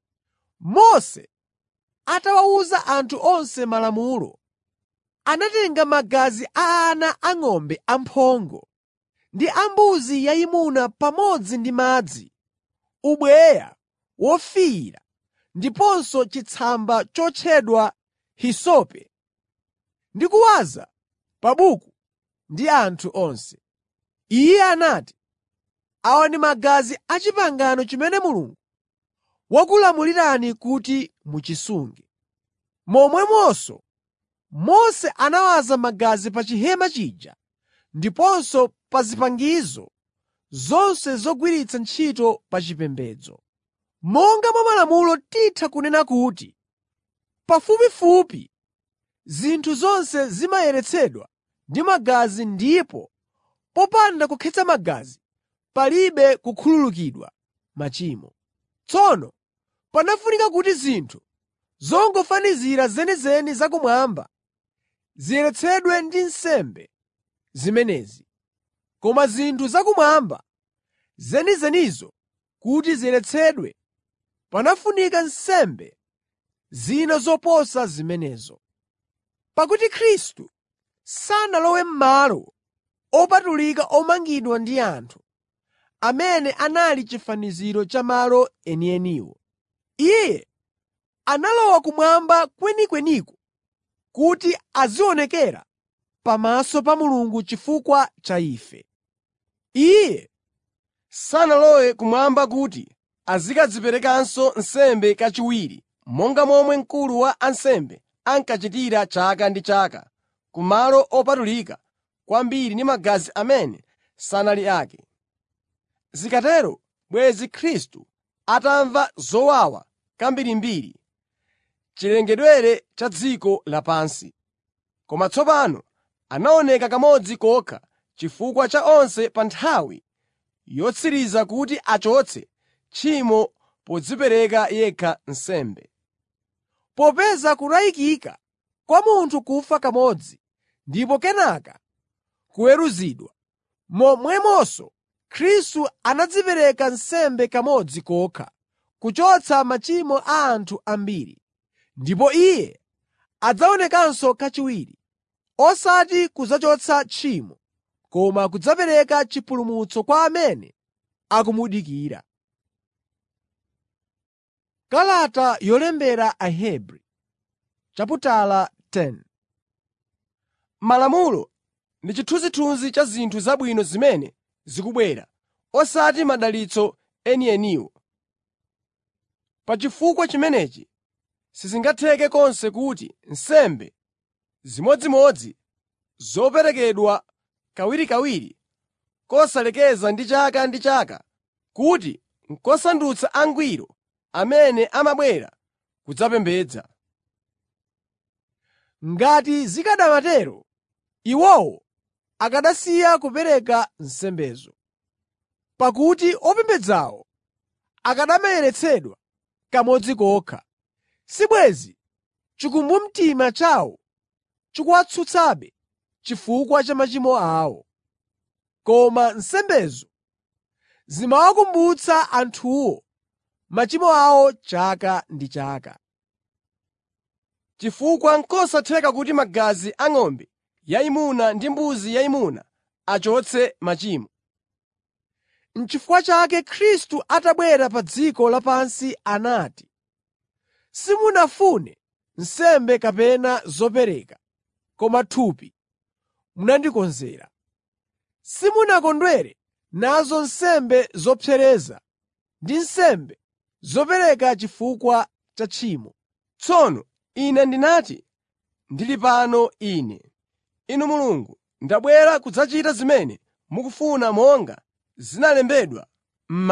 Mose atawawuza anthu onse malamulo, anatenga magazi a ana ang'ombe amphongo ndi ambuzi yayimuna pamodzi ndi madzi, ubweya wofiira ndiponso chitsamba chotchedwa hisope ndi kuwaza pa buku ndi anthu onse. Iye anati, “Awa ndi magazi a pangano chimene Mulungu wakulamulirani kuti muchisunge.” Momwemonso Mose anawaza magazi pa chihema chija ndiponso pa zipangizo zonse zogwiritsa ntchito pa chipembedzo. Monga mwa malamulo titha kunena kuti pafupifupi zinthu zonse zimayeretsedwa ndi magazi ndipo popanda kukhetsa magazi palibe kukhululukidwa machimo. Tsono panafunika kuti zinthu zongofanizira zenizeni zakumwamba ziyeretsedwe ndi nsembe zimenezi. Koma zinthu zakumwamba zenizenizo kuti ziyeretsedwe, panafunika nsembe zina zoposa zimenezo. Pakuti Khristu sanalowe m'malo opatulika omangidwa ndi anthu, amene anali chifaniziro cha malo enieniwo. Iye analowa kumwamba kwenikweniko kuti azionekera pamaso pa Mulungu chifukwa cha ife. Iye sanalowe kumwamba kuti azikadziperekanso nsembe kachiwiri monga momwe mkulu wa ansembe ankachitira chaka ndi chaka ku malo opatulika kwambiri ndi magazi amene sanali ake. Zikatero bwenzi Khristu atamva zowawa kambirimbiri chilengedwere cha dziko lapansi. Koma tsopano anaoneka kamodzi kokha chifukwa cha onse pa nthawi yotsiriza kuti achotse tchimo podzipereka yekha nsembe. Popeza kunayikika kwa munthu kufa kamodzi ndipo kenaka kuweruzidwa, momwemonso Khristu anadzipereka nsembe kamodzi kokha kuchotsa machimo a anthu ambiri. Ndipo Iye adzaonekanso kachiwiri, osati kudzachotsa tchimo, koma kudzapereka chipulumutso kwa amene akumudikira. Kalata yolembera Ahebri chaputala 10 Malamulo ndi chithunzithunzi cha zinthu zabwino zimene zikubwera, osati madalitso enieniwo. Pa chifukwa chimenechi sizingatheke konse kuti nsembe zimodzimodzi zoperekedwa kawirikawiri kosalekeza ndi chaka ndi chaka kuti n'kosandutsa angwiro amene amabwera kudzapembedza. Ngati zikanamatero, iwowo akanasiya kupereka nsembezo. Pakuti opembedzawo akanamayeretsedwa kamodzi kokha, sibwenzi chikumbumtima chawo chikuwatsutsabe chifukwa cha machimo awo. Koma nsembezo zimawakumbutsa anthuwo machimo awo chaka ndi chaka. Chifukwa n'kosatheka kuti magazi a ng'ombe yayimuna ndi mbuzi yayimuna achotse machimo. N'chifukwa chake Khristu atabwera pa dziko lapansi anati, “Simunafune nsembe kapena zopereka, koma thupi munandikonzera. Simunakondwere nazo nsembe zopsereza ndi nsembe zopereka chifukwa cha tchimo. Tsono ine ndinati, ‘Ndili pano ine, Inu Mulungu, ndabwera kudzachita zimene mukufuna monga zinalembedwa m'Malemba.’ ”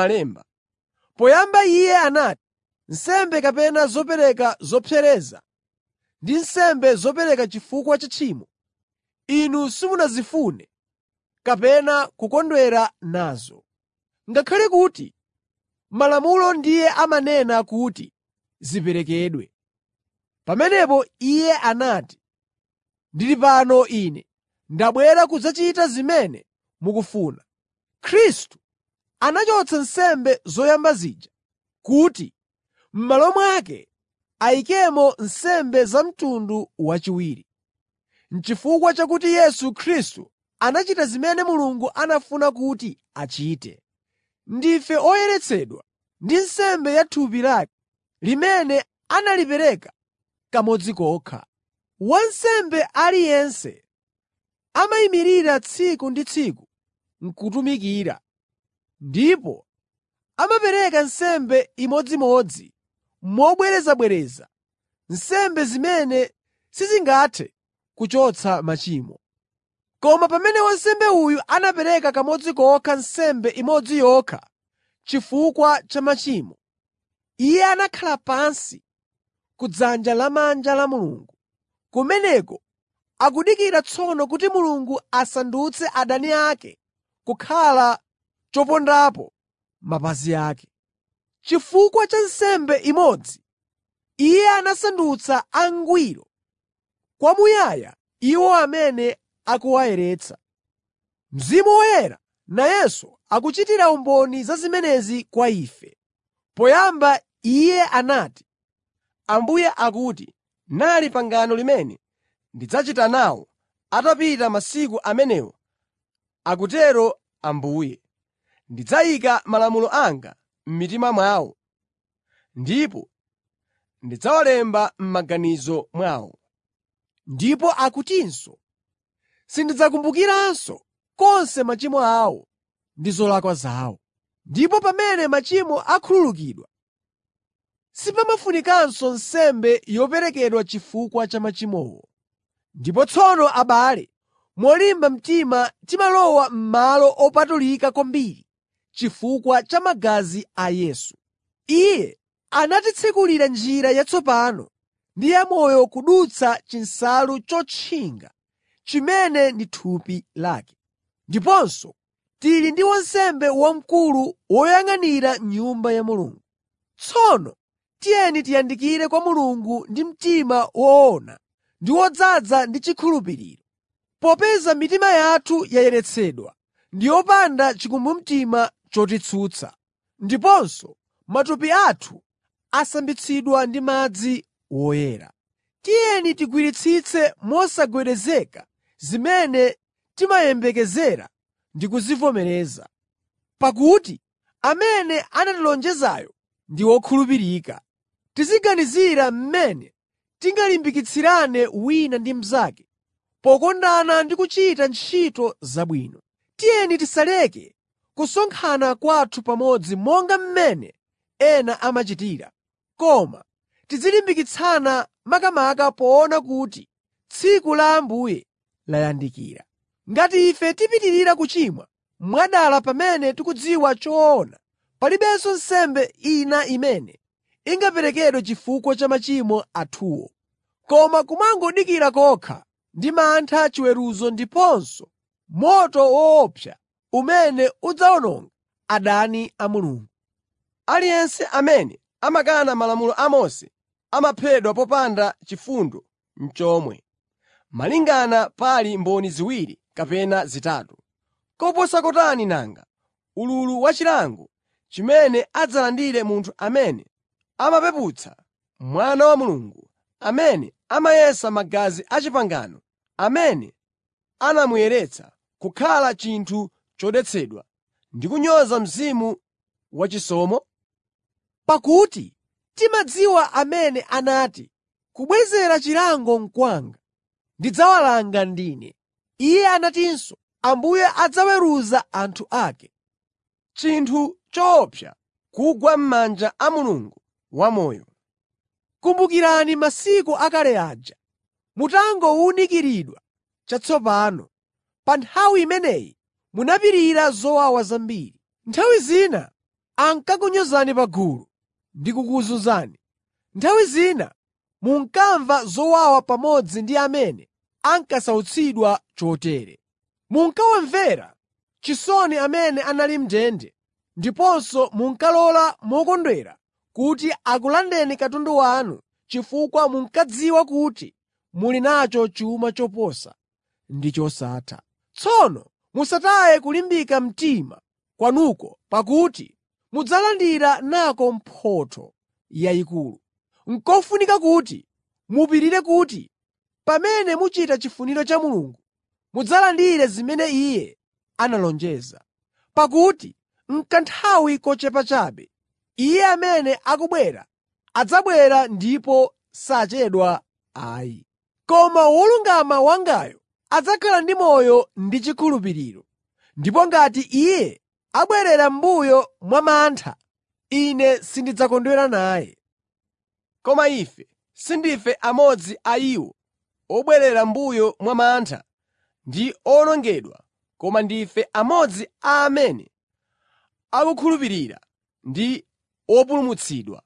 Poyamba Iye anati, “Nsembe kapena zopereka zopsereza ndi nsembe zopereka chifukwa cha tchimo, inu simunazifune kapena kukondwera nazo.” Ngakhale kuti Malamulo ndiye amanena kuti ziperekedwe. Pamenepo Iye anati, “Ndili pano ine, ndabwera kudzachita zimene mukufuna.” Khristu anachotsa nsembe zoyamba zija kuti m'malo mwake ayikemo nsembe za mtundu wachiwiri. N'chifukwa chakuti Yesu Khristu anachita zimene Mulungu anafuna kuti achite. Ndife oyeretsedwa ndi nsembe ya thupi lake, limene analipereka kamodzi kokha. Wansembe aliyense amayimirira tsiku ndi tsiku n'kutumikira, ndipo amapereka nsembe imodzimodzi mobwerezabwereza, nsembe zimene sizingathe kuchotsa machimo. Koma pamene wansembe uyu anapereka kamodzi kokha nsembe imodzi yokha chifukwa cha machimo, Iye anakhala pansi ku dzanja lamanja la Mulungu. Kumeneko akudikira tsono kuti Mulungu asandutse adani ake kukhala chopondapo mapazi ake. Chifukwa cha nsembe imodzi, Iye anasandutsa angwiro kwamuyaya iwo amene akuwayeretsa. Mzimu Woyera nayenso akuchitira umboni za zimenezi kwa ife. Poyamba Iye anati, Ambuye akuti, “Nali pangano limene ndidzachita nawo atapita masiku amenewo, akutero Ambuye. Ndidzayika malamulo anga m'mitima mwawo, ndipo ndidzawalemba m'maganizo mwawo.” Ndipo akutinso, “Sindidzakumbukiranso konse machimo awo ndi zolakwa zawo.” Ndipo pamene machimo akhululukidwa, sipamafunikanso nsembe yoperekedwa chifukwa cha machimowo. Ndipo tsono abale, molimba mtima timalowa m'Malo Opatulika Kwambiri chifukwa cha magazi a Yesu. Iye anatitsekulira njira yatsopano ndi yamoyo kudutsa chinsalu chotchinga chimene ndi thupi lake. Ndiponso tili ndi wansembe wamkulu woyang'anira Nyumba ya Mulungu. Tsono tiyeni tiyandikire kwa Mulungu ndi mtima woona ndi wodzaza ndi chikhulupiriro. Popeza mitima yathu yayeretsedwa ndi yopanda chikumbumtima chotitsutsa, ndiponso matupi athu asambitsidwa ndi madzi woyera. Tiyeni tigwiritsitse mosagwedezeka zimene timayembekezera ndi kuzivomereza. Pakuti amene anatilonjezayo ndi wokhulupirika. Tiziganizira mmene tingalimbikitsirane wina ndi mnzake pokondana ndi kuchita ntchito zabwino. Tiyeni tisaleke kusonkhana kwathu pamodzi monga mmene ena amachitira, koma tizilimbikitsana makamaka poona kuti tsiku la Ambuye layandikira. Ngati ife tipitirira kuchimwa mwadala pamene tikudziwa choona, palibenso nsembe ina imene ingaperekedwe chifukwa cha machimo athuwo, koma kumangodikira kokha ndi mantha chiweruzo ndiponso moto woopsa umene udzawononga adani a Mulungu. Aliyense amene amakana malamulo a Mose amaphedwa popanda chifundo n'chomwe. malingana pali mboni ziwiri kapena zitatu. Koposa kotani nanga ululu wachilango chimene adzalandire munthu amene amapeputsa Mwana wa Mulungu, amene amayesa magazi a pangano amene anamuyeretsa kukhala chinthu chodetsedwa ndi kunyoza Mzimu wachisomo? Pakuti timadziwa amene anati, “Kubwezera chilango n'kwanga, ndidzawalanga ndine.” Iye anatinso, “Ambuye adzaweruza anthu ake.” Chinthu choopsa kugwa m'manja a Mulungu wamoyo. Kumbukirani masiku akale aja, mutangowunikiridwa chatsopano. Pa nthawi imeneyi munapirira zowawa zambiri. Nthawi zina ankakunyozani pa gulu ndi kukuzunzani. Nthawi zina munkamva zowawa pamodzi ndi amene ankasautsidwa chotere. Munkawamvera chisoni amene anali m'ndende ndiponso munkalola mokondwera kuti akulandeni katundu wanu chifukwa munkadziwa kuti muli nacho chuma choposa ndi chosatha. Tsono musataye kulimbika mtima kwanuko pakuti mudzalandira nako mphotho yayikulu. N'kofunika kuti mupirire kuti pamene muchita chifuniro cha Mulungu mudzalandire zimene Iye analonjeza. Pakuti n'kanthawi kochepa chabe Iye amene akubwera adzabwera ndipo sachedwa ayi. Koma wolungama wangayo adzakhala ndi moyo ndi chikhulupiriro. Ndipo ngati iye abwerera m'mbuyo mwa mantha, ine sindidzakondwera naye. Koma ife sindife amodzi a iwo obwerera m'mbuyo mwa mantha ndi owonongedwa koma ndife amodzi a amene akukhulupirira ndi opulumutsidwa.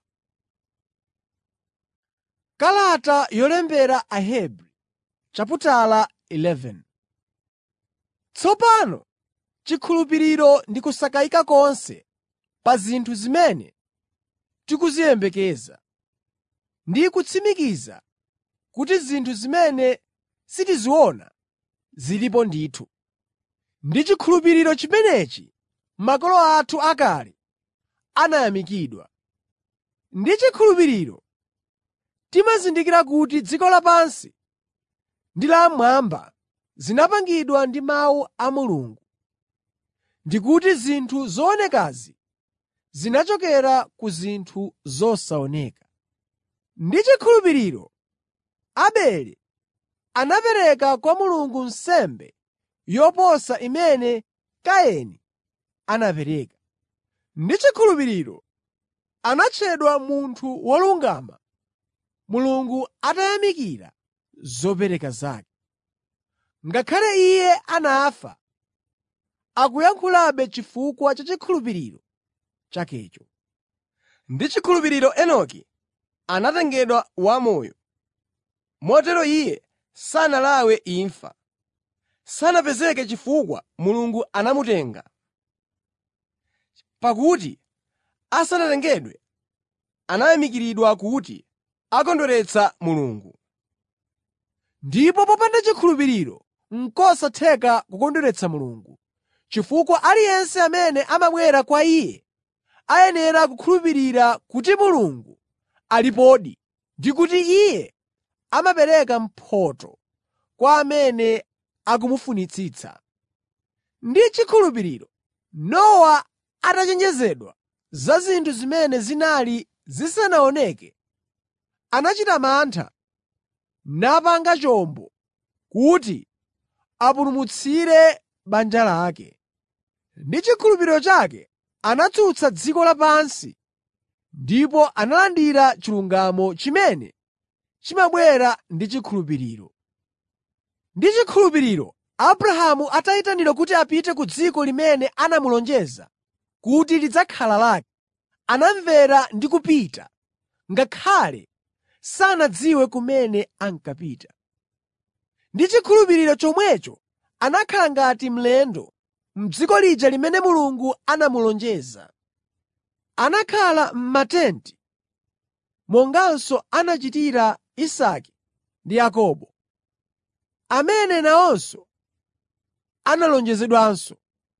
Kalata yolembera Ahebri chaputala 11 Tsopano chikhulupiriro ndi kusakayika konse pa zinthu zimene tikuziyembekeza, ndi kutsimikiza kuti zinthu zimene sitiziona zilipo ndithu. Ndi chikhulupiriro chimenechi makolo athu akale anayamikidwa. Ndi chikhulupiriro timazindikira kuti dziko lapansi ndi lamwamba zinapangidwa ndi mawu a Mulungu, ndi kuti zinthu zoonekazi zinachokera ku zinthu zosaoneka. Ndi chikhulupiriro Abele anapereka kwa Mulungu nsembe yoposa imene Kaini anapereka. Ndi chikhulupiriro anatchedwa munthu wolungama Mulungu atayamikira zopereka zake. Ngakhale iye anafa, akuyankhulabe chifukwa cha chikhulupiriro chakecho. Ndi chikhulupiriro Enoki anatengedwa wamoyo, motero iye sanalawe imfa. Sanapezeke chifukwa Mulungu anamutenga. Pakuti asanatengedwe anayamikiridwa kuti akondweretsa Mulungu. Ndipo popanda chikhulupiriro n'kosatheka kukondweretsa Mulungu, chifukwa aliyense amene amabwera kwa Iye ayenera kukhulupirira kuti Mulungu alipodi ndi kuti Iye amapereka mphotho kwa amene akumufunitsitsa. Ndi chikhulupiriro Nowa atachenjezedwa za zinthu zimene zinali zisanaoneke, anachita mantha napanga chombo kuti apulumutsire banja lake. Ndi chikhulupiriro chake anatsutsa dziko lapansi ndipo analandira chilungamo chimene chimabwera ndi chikhulupiriro. Ndi chikhulupiriro Abrahamu atayitanidwa kuti apite ku dziko limene anamulonjeza kuti lidzakhala lake, anamvera ndi kupita, ngakhale sanadziwe kumene ankapita. Ndi chikhulupiriro chomwecho anakhala ngati mlendo m'dziko lija limene Mulungu anamulonjeza. Anakhala m'matenti monganso anachitira Isake ndi Yakobo. amene nawonso analonjezedwanso.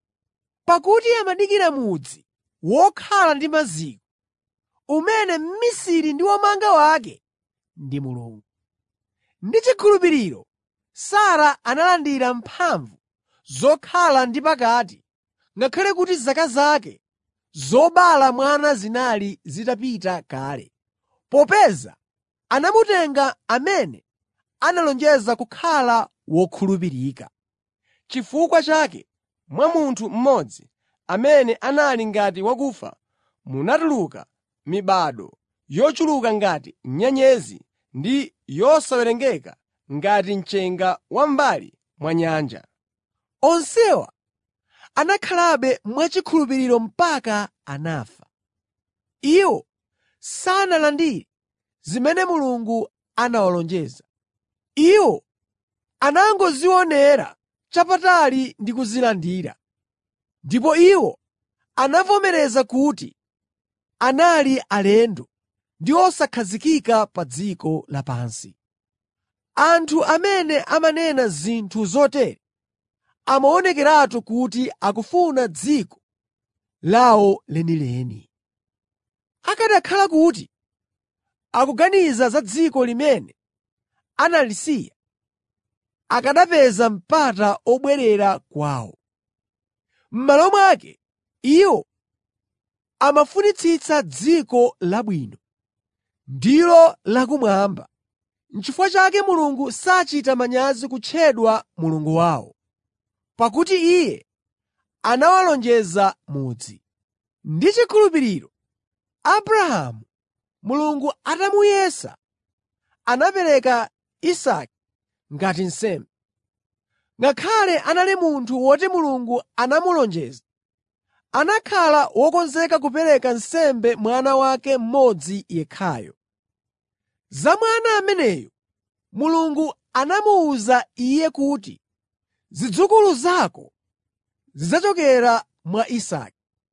Pakuti amadikira mudzi wokhala ndi maziko, umene mmisiri ndi womanga wake ndi Mulungu. Ndi chikhulupiriro Sara analandira mphamvu zokhala ndi pakati ngakhale kuti zaka zake zobala mwana zinali zitapita kale, popeza anamutenga amene analonjeza kukhala wokhulupirika. Chifukwa chake mwa munthu mmodzi amene anali ngati wakufa munatuluka mibado yochuluka ngati nyenyezi ndi yosawerengeka ngati mchenga wa m'mbali mwa nyanja. Onsewa anakhalabe mwachikhulupiriro mpaka anafa. Iwo sanalandire zimene Mulungu anawalonjeza. Iwo anangozionera chapatali ndi kuzilandira. Ndipo iwo anavomereza kuti anali alendo ndi osakhazikika pa dziko lapansi. Anthu amene amanena zinthu zotere amaonekeratu kuti akufuna dziko lawo lenileni. Akanakhala kuti akuganiza za dziko limene analisiya, akanapeza mpata obwerera kwawo. M'malo mwake, iwo amafunitsitsa dziko labwino, ndilo lakumwamba. N'chifukwa chake Mulungu sachita manyazi kutchedwa Mulungu wawo, pakuti Iye anawalonjeza mudzi. Ndi chikhulupiriro Abrahamu, Mulungu atamuyesa, anapereka Isake ngati nsembe. Ngakhale anali munthu woti Mulungu anamulonjeza, anakhala wokonzeka kupereka nsembe mwana wake mmodzi yekhayo. Za mwana ameneyu, Mulungu anamuwuza iye kuti, “Zidzukulu zako zidzachokera mwa Isake.”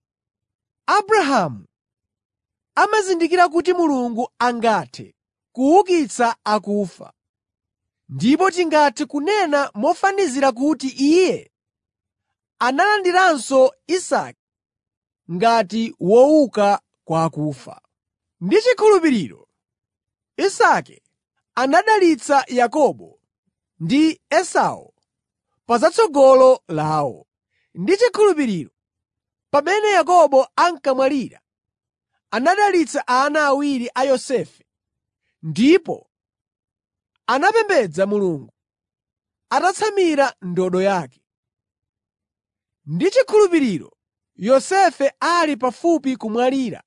Abrahamu amazindikira kuti Mulungu angathe kuukitsa akufa, ndipo tingathe kunena mofanizira kuti Iye analandiranso Isake ngati wouka kwa akufa. Ndi chikhulupiriro Isake anadalitsa Yakobo ndi Esau pa zatsogolo lawo. Ndi chikhulupiriro pamene Yakobo ankamwalira, anadalitsa ana awiri a Yosefe ndipo anapembedza Mulungu atatsamira ndodo yake. Ndi chikhulupiriro Yosefe ali pafupi kumwalira,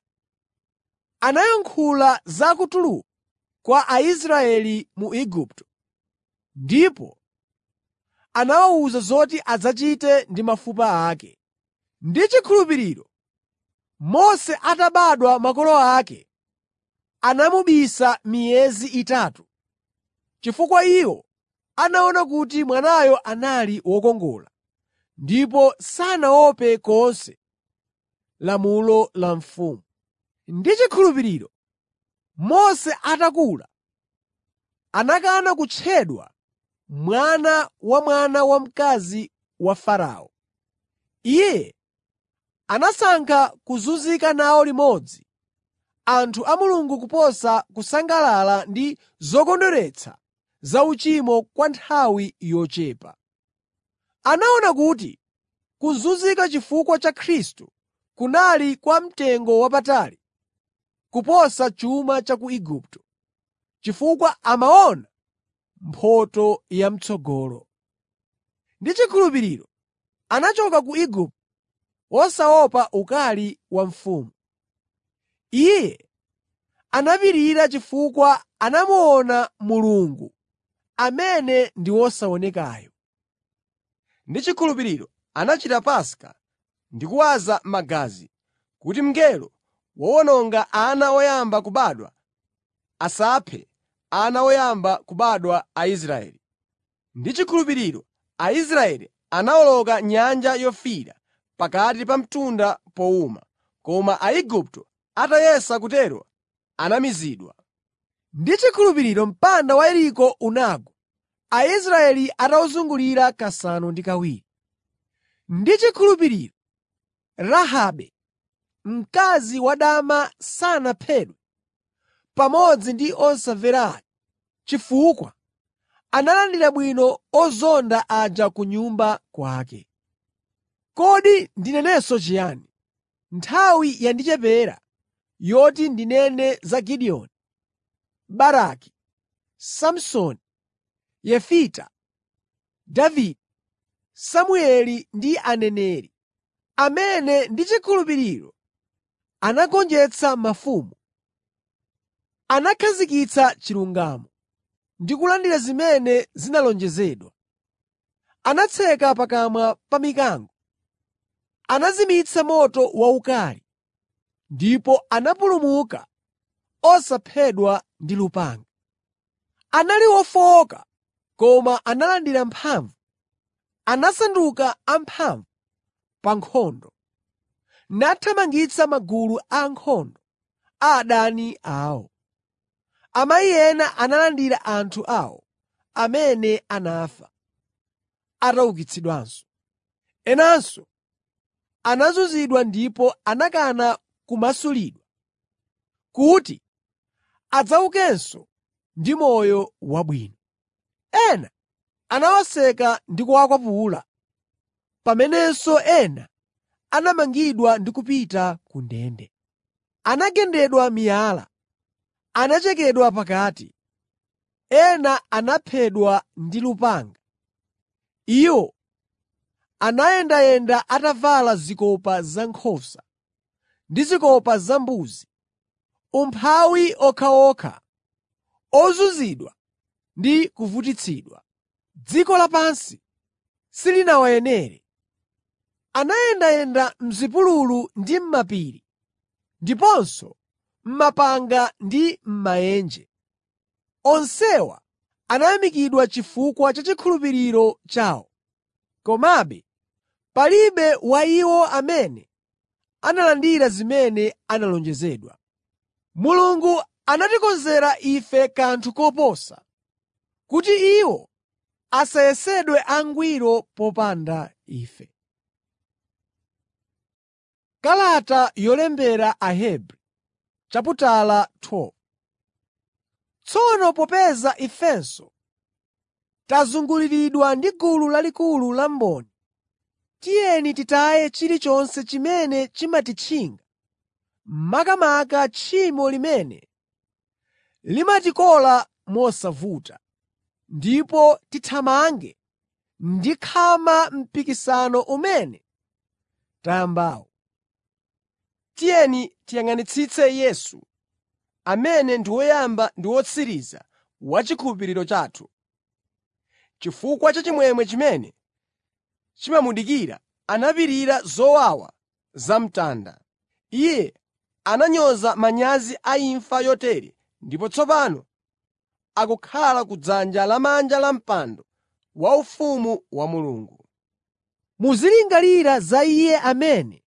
anayankhula za kutuluka kwa Aisraeli mu Igupto ndipo anawawuza zoti adzachite ndi mafupa ake. Ndi chikhulupiriro Mose atabadwa makolo ake anamubisa miyezi itatu, chifukwa iwo anaona kuti mwanayo anali wokongola ndipo sanaope konse lamulo la mfumu. Ndi chikhulupiriro Mose atakula, anakana kutchedwa mwana wa mwana wamkazi wa Farao. Iye anasankha kuzunzika nawo limodzi anthu a Mulungu kuposa kusangalala ndi zokondweretsa za uchimo kwa nthawi yochepa. Anaona kuti kuzunzika chifukwa cha Khristu kunali kwa mtengo wapatali kuposa chuma cha ku Igupto, chifukwa amaona mphotho yam'tsogolo. Ndi chikhulupiriro anachoka ku Igupto wosaopa ukali wa mfumu. Iye anapirira chifukwa anamuona Mulungu amene ndi wosaonekayo. Ndi chikhulupiriro anachita Paska ndi kuwaza magazi, kuti mngelo wowononga ana oyamba kubadwa asaphe ana oyamba kubadwa a Israeli. Ndi chikhulupiriro Aisraeli anawoloka Nyanja Yofiira pakati pa mtunda powuma, koma Aigupto atayesa kutero anamizidwa. Ndi chikhulupiriro mpanda wa Yeriko unagwa, Aisraeli atawuzungulira kasanu ndi kawiri. Ndi chikhulupiriro Rahabe, mkazi wadama sanaphedwe pamodzi ndi osamvera aja, chifukwa analandira bwino ozonda aja ku nyumba kwake. Kodi ndinenenso chiyani? Nthawi yandichepera yoti ndinene za Gideoni, Baraki, Samsoni, Yefita, Davide, Samueli ndi aneneri, amene ndi chikhulupiriro anagonjetsa mafumu, anakhazikitsa chilungamo ndi kulandira zimene zinalonjezedwa. Anatseka pakamwa pa mikango, anazimitsa moto waukali ndipo anapulumuka osaphedwa ndi lupanga. Anali ofowoka koma analandira mphamvu, anasanduka amphamvu pa nkhondo, nathamangitsa magulu a ankhondo a adani awo. Amayi ena analandira anthu awo amene anafa, ataukitsidwanso. Enanso anazunzidwa ndipo anakana kumasulidwa, kuti adzaukenso ndi moyo wabwino. Ena anawaseka ndi kuwakwapula, pamenenso ena anamangidwa ndi kupita ku ndende. Anagendedwa miyala, anachekedwa pakati, ena anaphedwa ndi lupanga. Iwo anayendayenda atavala zikopa zankhosa ndi zikopa zambuzi, umphawi okhaokha, ozunzidwa ndi kuvutitsidwa. Dziko lapansi silinawayenere. Anayendayenda m'zipululu ndi m'mapiri, ndiponso m'mapanga ndi m'maenje. Onsewa anayamikidwa chifukwa cha chikhulupiriro chawo. Komabe palibe wa iwo amene analandira zimene analonjezedwa. Mulungu anatikonzera ife kanthu koposa, kuti iwo asayesedwe angwiro popanda ife. Kalata yolembera Ahebri chaputala 12 Tsono popeza ifenso tazunguliridwa ndi gulu lalikulu la mboni, tiyeni titaye chilichonse chimene chimatitchinga, makamaka tchimo limene limatikola mosavuta, ndipo tithamange ndi khama mpikisano umene tayambawo. Tiyeni tiyang'anitsitse Yesu, amene ndi woyamba ndi wotsiriza wa chikhulupiriro chathu. Chifukwa cha chimwemwe chimene chimamudikira anapirira zowawa zamtanda. Iye ananyoza manyazi a imfa yotere ndipo tsopano akukhala kudzanja lamanja la mpando waufumu wa Mulungu. Muzilingalira za Iye amene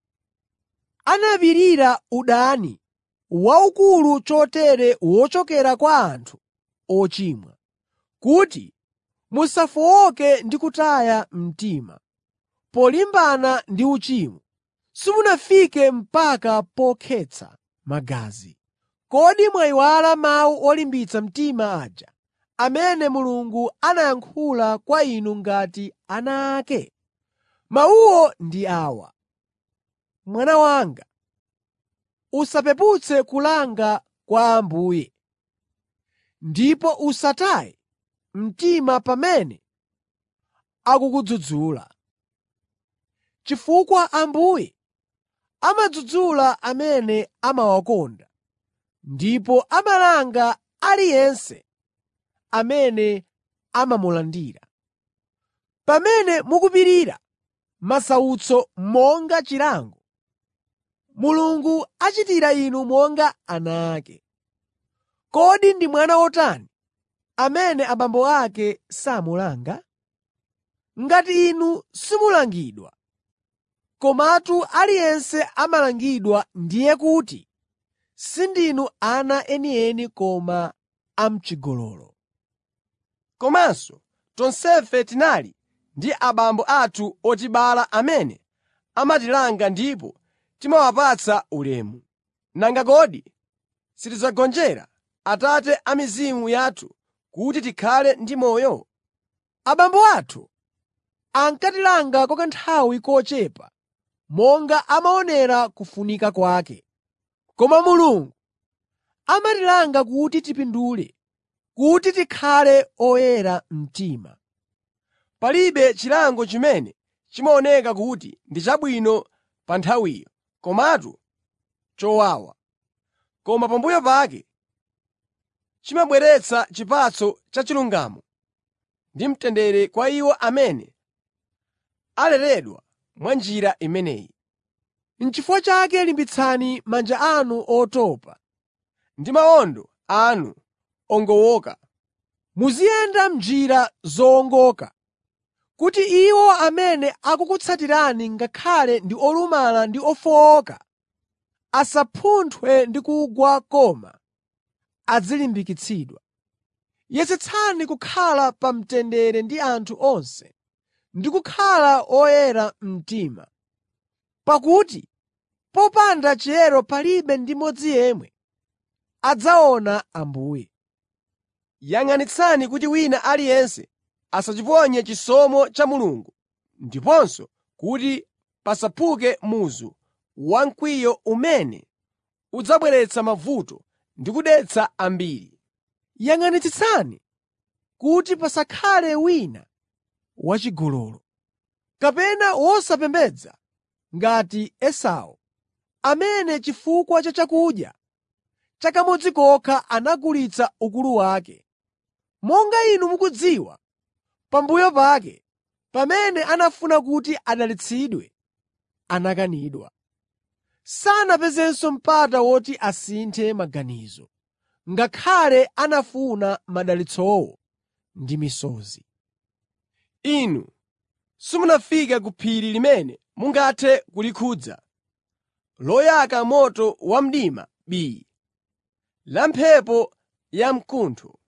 anapirira udani waukulu chotere wochokera kwa anthu ochimwa, kuti musafowoke ndi kutaya mtima. Polimbana ndi uchimo, simunafike mpaka pokhetsa magazi. Kodi mwayiwala mawu olimbitsa mtima aja amene Mulungu anayankhula kwa inu ngati ana ake? Mawuwo ndi awa: Mwana wanga, usapeputse kulanga kwa Ambuye, ndipo usataye mtima pamene akukudzudzula. Chifukwa Ambuye amadzudzula amene amawakonda ndipo amalanga aliyense amene amamulandira. Pamene mukupirira masautso monga chilango, Mulungu achitira inu monga ana ake. Kodi ndi mwana wotani amene abambo ake samulanga? Ngati inu simulangidwa, komatu aliyense amalangidwa ndiye kuti sindinu ana enieni koma a m'chigololo. Komanso tonsefe tinali ndi abambo athu otibala amene amatilanga ndipo timawapatsa ulemu. Nanga kodi sitidzagonjera Atate a mizimu yathu kuti tikhale ndi moyo? Abambo athu ankatilanga kwa kanthawi kochepa monga amaonera kufunika kwake. Koma Mulungu amatilanga kuti tipindule, kuti tikhale oyera mtima. Palibe chilango chimene chimaoneka kuti ndi chabwino pa nthawiyo, komatu chowawa. Koma pambuyo pake chimabweretsa chipatso cha chilungamo ndi mtendere kwa iwo amene aleredwa mwa njira imeneyi. N'chifukwa chake limbitsani manja anu otopa, Ndi mawondo anu ogowoka, muziyenda m'njira zowongoka, kuti iwo amene akukutsatirani ngakhale ndi olumala ndi ofowoka asapunthwe ndi kugwa koma adzilimbikitsidwa. Yesetsani kukhala pa mtendere ndi anthu onse ndi kukhala oyera mtima, pakuti popanda chiyero palibe ndi mmodzi yemwe adzaona Ambuye. yang'anitsani kuti wina aliyense asachiponye chisomo cha Mulungu ndiponso kuti pasaphuke muzu wamkwiyo umene udzabweretsa mavuto ndi kudetsa ambiri. Yang'anitsitsani kuti pasakhale wina wachigololo, kapena wosapembedza ngati Esau, amene chifukwa cha chakudya cha kamodzi kokha anagulitsa ukulu wake. Monga inu mukudziwa, pambuyo pake, pamene anafuna kuti adalitsidwe, anakanidwa. Sanapezenso mpata woti asinthe maganizo, ngakhale anafuna madalitsowo ndi misozi. Inu simunafike ku phiri limene mungathe kulikhudza, loyaka moto wamdima bii, la mphepo yamkuntho,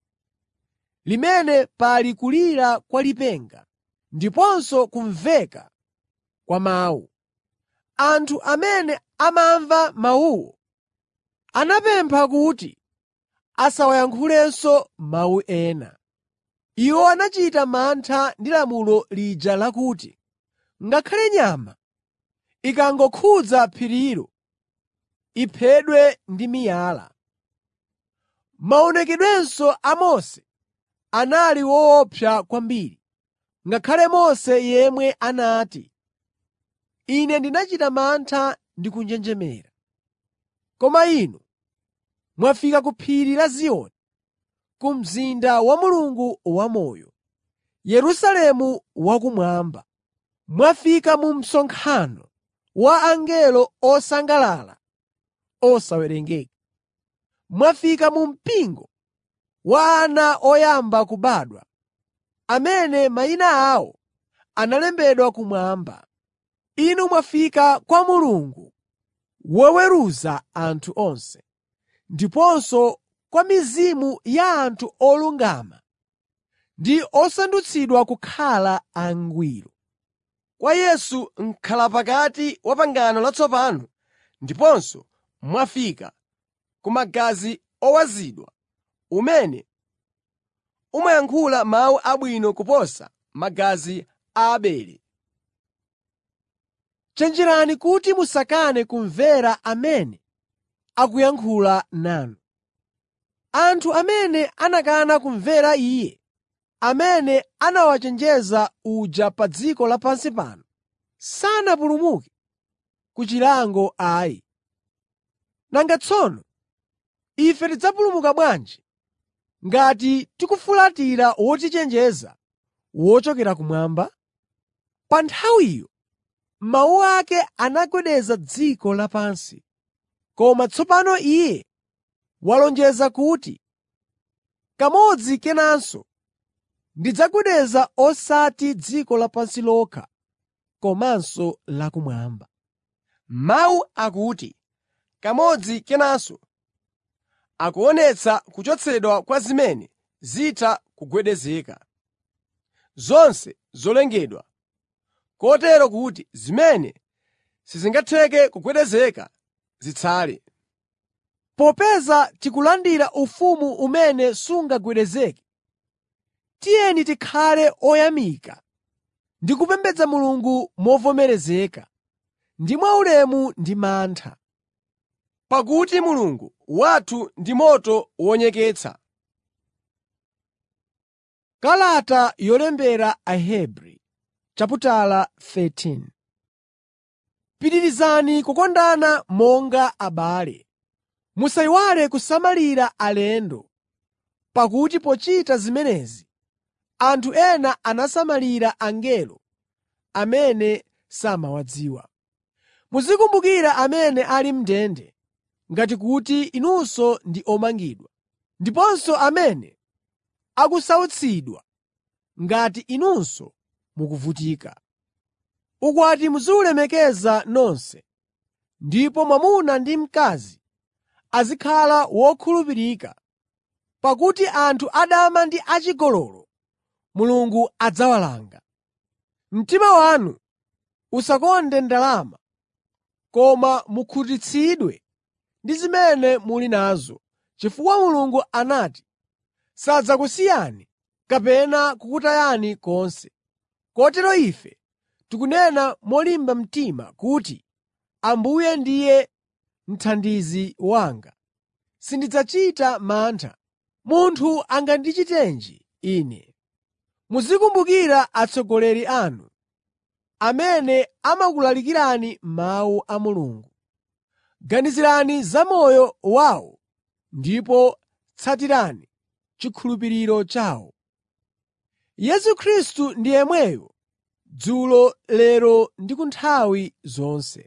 limene pali kulira kwa lipenga ndiponso kumveka kwa mawu. Anthu amene amamva mawuwo anapempha kuti asawayankhulenso mawu ena. Iwo anachita mantha ndi lamulo lija lakuti, “Ngakhale nyama ikangokhudza phirilo, iphedwe ndi miyala.” Maonekedwenso a Mose anali woopsa kwambiri, ngakhale Mose yemwe anati, “Ine ndinachita mantha ndi kunjenjemera.” Koma inu mwafika ku phiri la Ziyoni, ku mzinda wa Mulungu wamoyo, Yerusalemu wakumwamba. Mwafika mu msonkhano wa angelo osangalala osawerengeka. Mwafika mu mpingo wa ana oyamba kubadwa, amene mayina awo analembedwa kumwamba. Inu mwafika kwa Mulungu woweruza anthu onse, ndiponso kwa mizimu ya anthu olungama ndi osandutsidwa kukhala angwiro. kwa Yesu m'khalapakati wa pangano latsopano, ndiponso mwafika ku magazi owazidwa, umene umayankhula mawu abwino kuposa magazi a Abele. Chenjerani kuti musakane kumvera amene akuyankhula nanu. Anthu amene anakana kumvera Iye amene anawachenjeza uja pa dziko lapansi pano, sanapulumuke ku chilango ayi. Nanga tsono ife tidzapulumuka bwanji ngati tikufulatira wotichenjeza wochokera kumwamba? Pa nthawiyo mawu ake anagwedeza dziko lapansi, koma tsopano Iye walonjeza kuti, “Kamodzi kenanso ndidzagwedeza osati dziko lapansi lokha komanso lakumwamba.” Mawu akuti, “Kamodzi kenanso,” akuonetsa kuchotsedwa kwa zimene zitha kugwedezeka. zonse zolengedwa, kotero kuti zimene sizingatheke kugwedezeka zitsale. Popeza tikulandira ufumu umene sungagwedezeke, tiyeni tikhale oyamika ndi kupembedza Mulungu movomerezeka, ndi mwaulemu ndi mantha. Pakuti Mulungu wathu ndi moto wonyeketsa. Kalata yolembera Ahebri chaputala 13 Pitirizani kukondana monga abale. Musayiwale kusamalira alendo, pakuti pochita zimenezi anthu ena anasamalira angelo amene samawadziwa. Muzikumbukira amene ali m'ndende ngati kuti inunso ndi omangidwa, ndiponso amene akusautsidwa ngati inunso mukuvutika. Ukwati muziwulemekeza nonse, ndipo mwamuna ndi mkazi azikhala wokhulupirika, pakuti anthu adama ndi achigololo Mulungu adzawalanga. Mtima wanu usakonde ndalama, koma mukhutitsidwe ndi zimene muli nazo, chifukwa Mulungu anati, sadzakusiyani kapena kukutayani konse. Kotero ife tikunena molimba mtima kuti, Ambuye ndiye mthandizi wanga. Sindidzachita mantha. Munthu angandichitenji ine? Muzikumbukira atsogoleri anu, amene amakulalikirani mawu a Mulungu. Ganizirani za moyo wawo ndipo tsatirani chikhulupiriro chawo. Yesu Khristu ndi yemweyo dzulo, lero ndi ku nthawi zonse.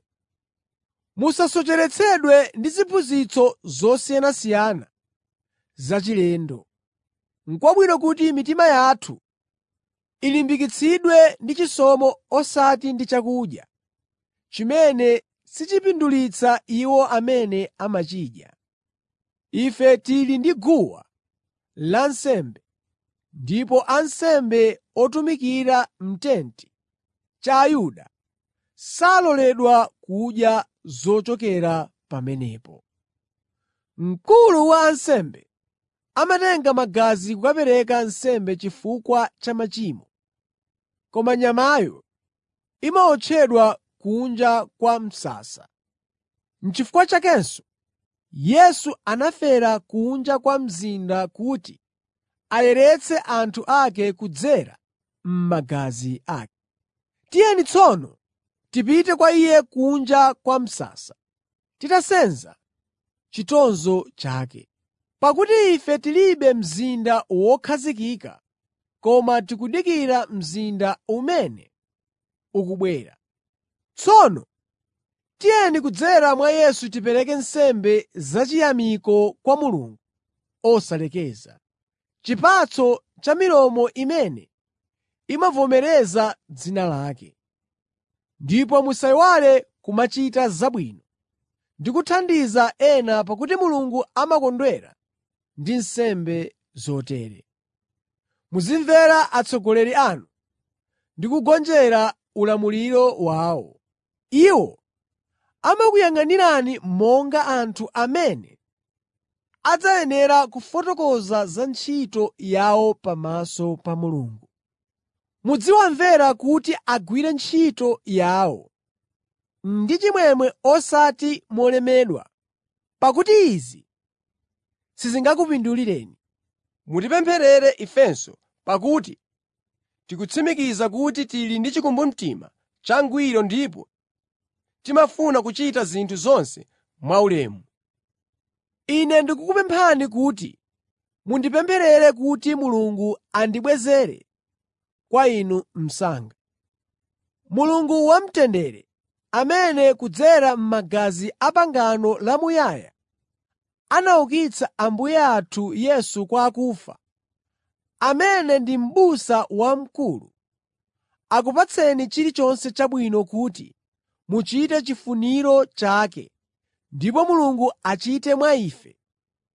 Musasocheretsedwe ndi ziphunzitso zosiyanasiyana zachilendo. N'kwabwino kuti mitima yathu ilimbikitsidwe ndi chisomo osati ndi chakudya, chimene sichipindulitsa iwo amene amachidya. Ife tili ndi guwa lansembe, ndipo ansembe otumikira m'tenti cha Ayuda saloledwa kudya zochokera pamenepo. Mkulu wa ansembe amatenga magazi kukapereka nsembe chifukwa cha machimo, koma nyamayo imawotchedwa kunja kwa msasa. N'chifukwa chakenso Yesu anafera kunja kwa mzinda kuti ayeretse anthu ake kudzera m'magazi ake. Tiyeni tsono tipite kwa Iye kunja kwa msasa, titasenza chitonzo chake. Pakuti ife tilibe mzinda wokhazikika, koma tikudikira mzinda umene ukubwera. Tsono tiyeni kudzera mwa Yesu tipereke nsembe zachiyamiko kwa Mulungu osalekeza, chipatso cha milomo imene imavomereza dzina lake. Ndipo musayiwale kumachita zabwino ndi kuthandiza ena pakuti Mulungu amakondwera ndi nsembe zotere. Muzimvera atsogoleri anu ndi kugonjera ulamuliro wawo. Iwo amakuyang'anirani monga anthu amene adzayenera kufotokoza za ntchito yawo pamaso pa Mulungu. Muziwamvera kuti agwire ntchito yawo ndi chimwemwe osati molemedwa, pakuti izi sizingakupindulireni. Mutipempherere ifenso, pakuti tikutsimikiza kuti tili ndi chikumbumtima changwiro ndipo timafuna kuchita zinthu zonse mwaulemu. Ine ndikukupemphani kuti mundipempherere kuti Mulungu andibwezere kwa inu msanga. Mulungu wamtendere, amene kudzera m'magazi a pangano lamuyaya anaukitsa Ambuye athu Yesu kwa akufa, amene ndi m'busa wamkulu, akupatseni chilichonse chabwino kuti muchite chifuniro chake ndipo Mulungu achite mwa ife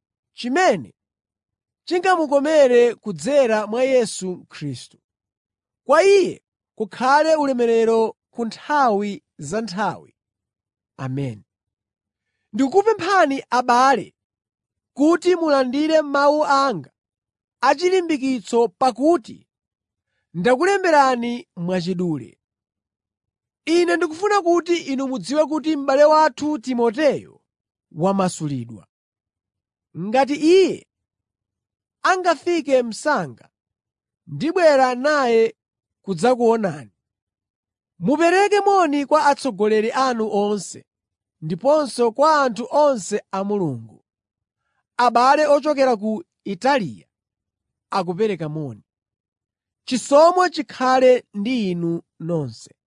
chimene chingamukomere kudzera mwa Yesu Khristu. Kwa Iye kukhale ulemerero ku nthawi za nthawi. Ameni. Ndikukupemphani abale kuti mulandire mawu anga achilimbikitso pakuti ndakulemberani mwachidule. Ine ndikufuna kuti inu mudziwe kuti m'bale wathu Timoteyo wamasulidwa. Ngati iye angafike msanga, ndibwera naye kudzakuonani. Mupereke moni kwa atsogoleri anu onse ndiponso kwa anthu onse a Mulungu. Abale ochokera ku Italiya akupereka moni. Chisomo chikhale ndi inu nonse.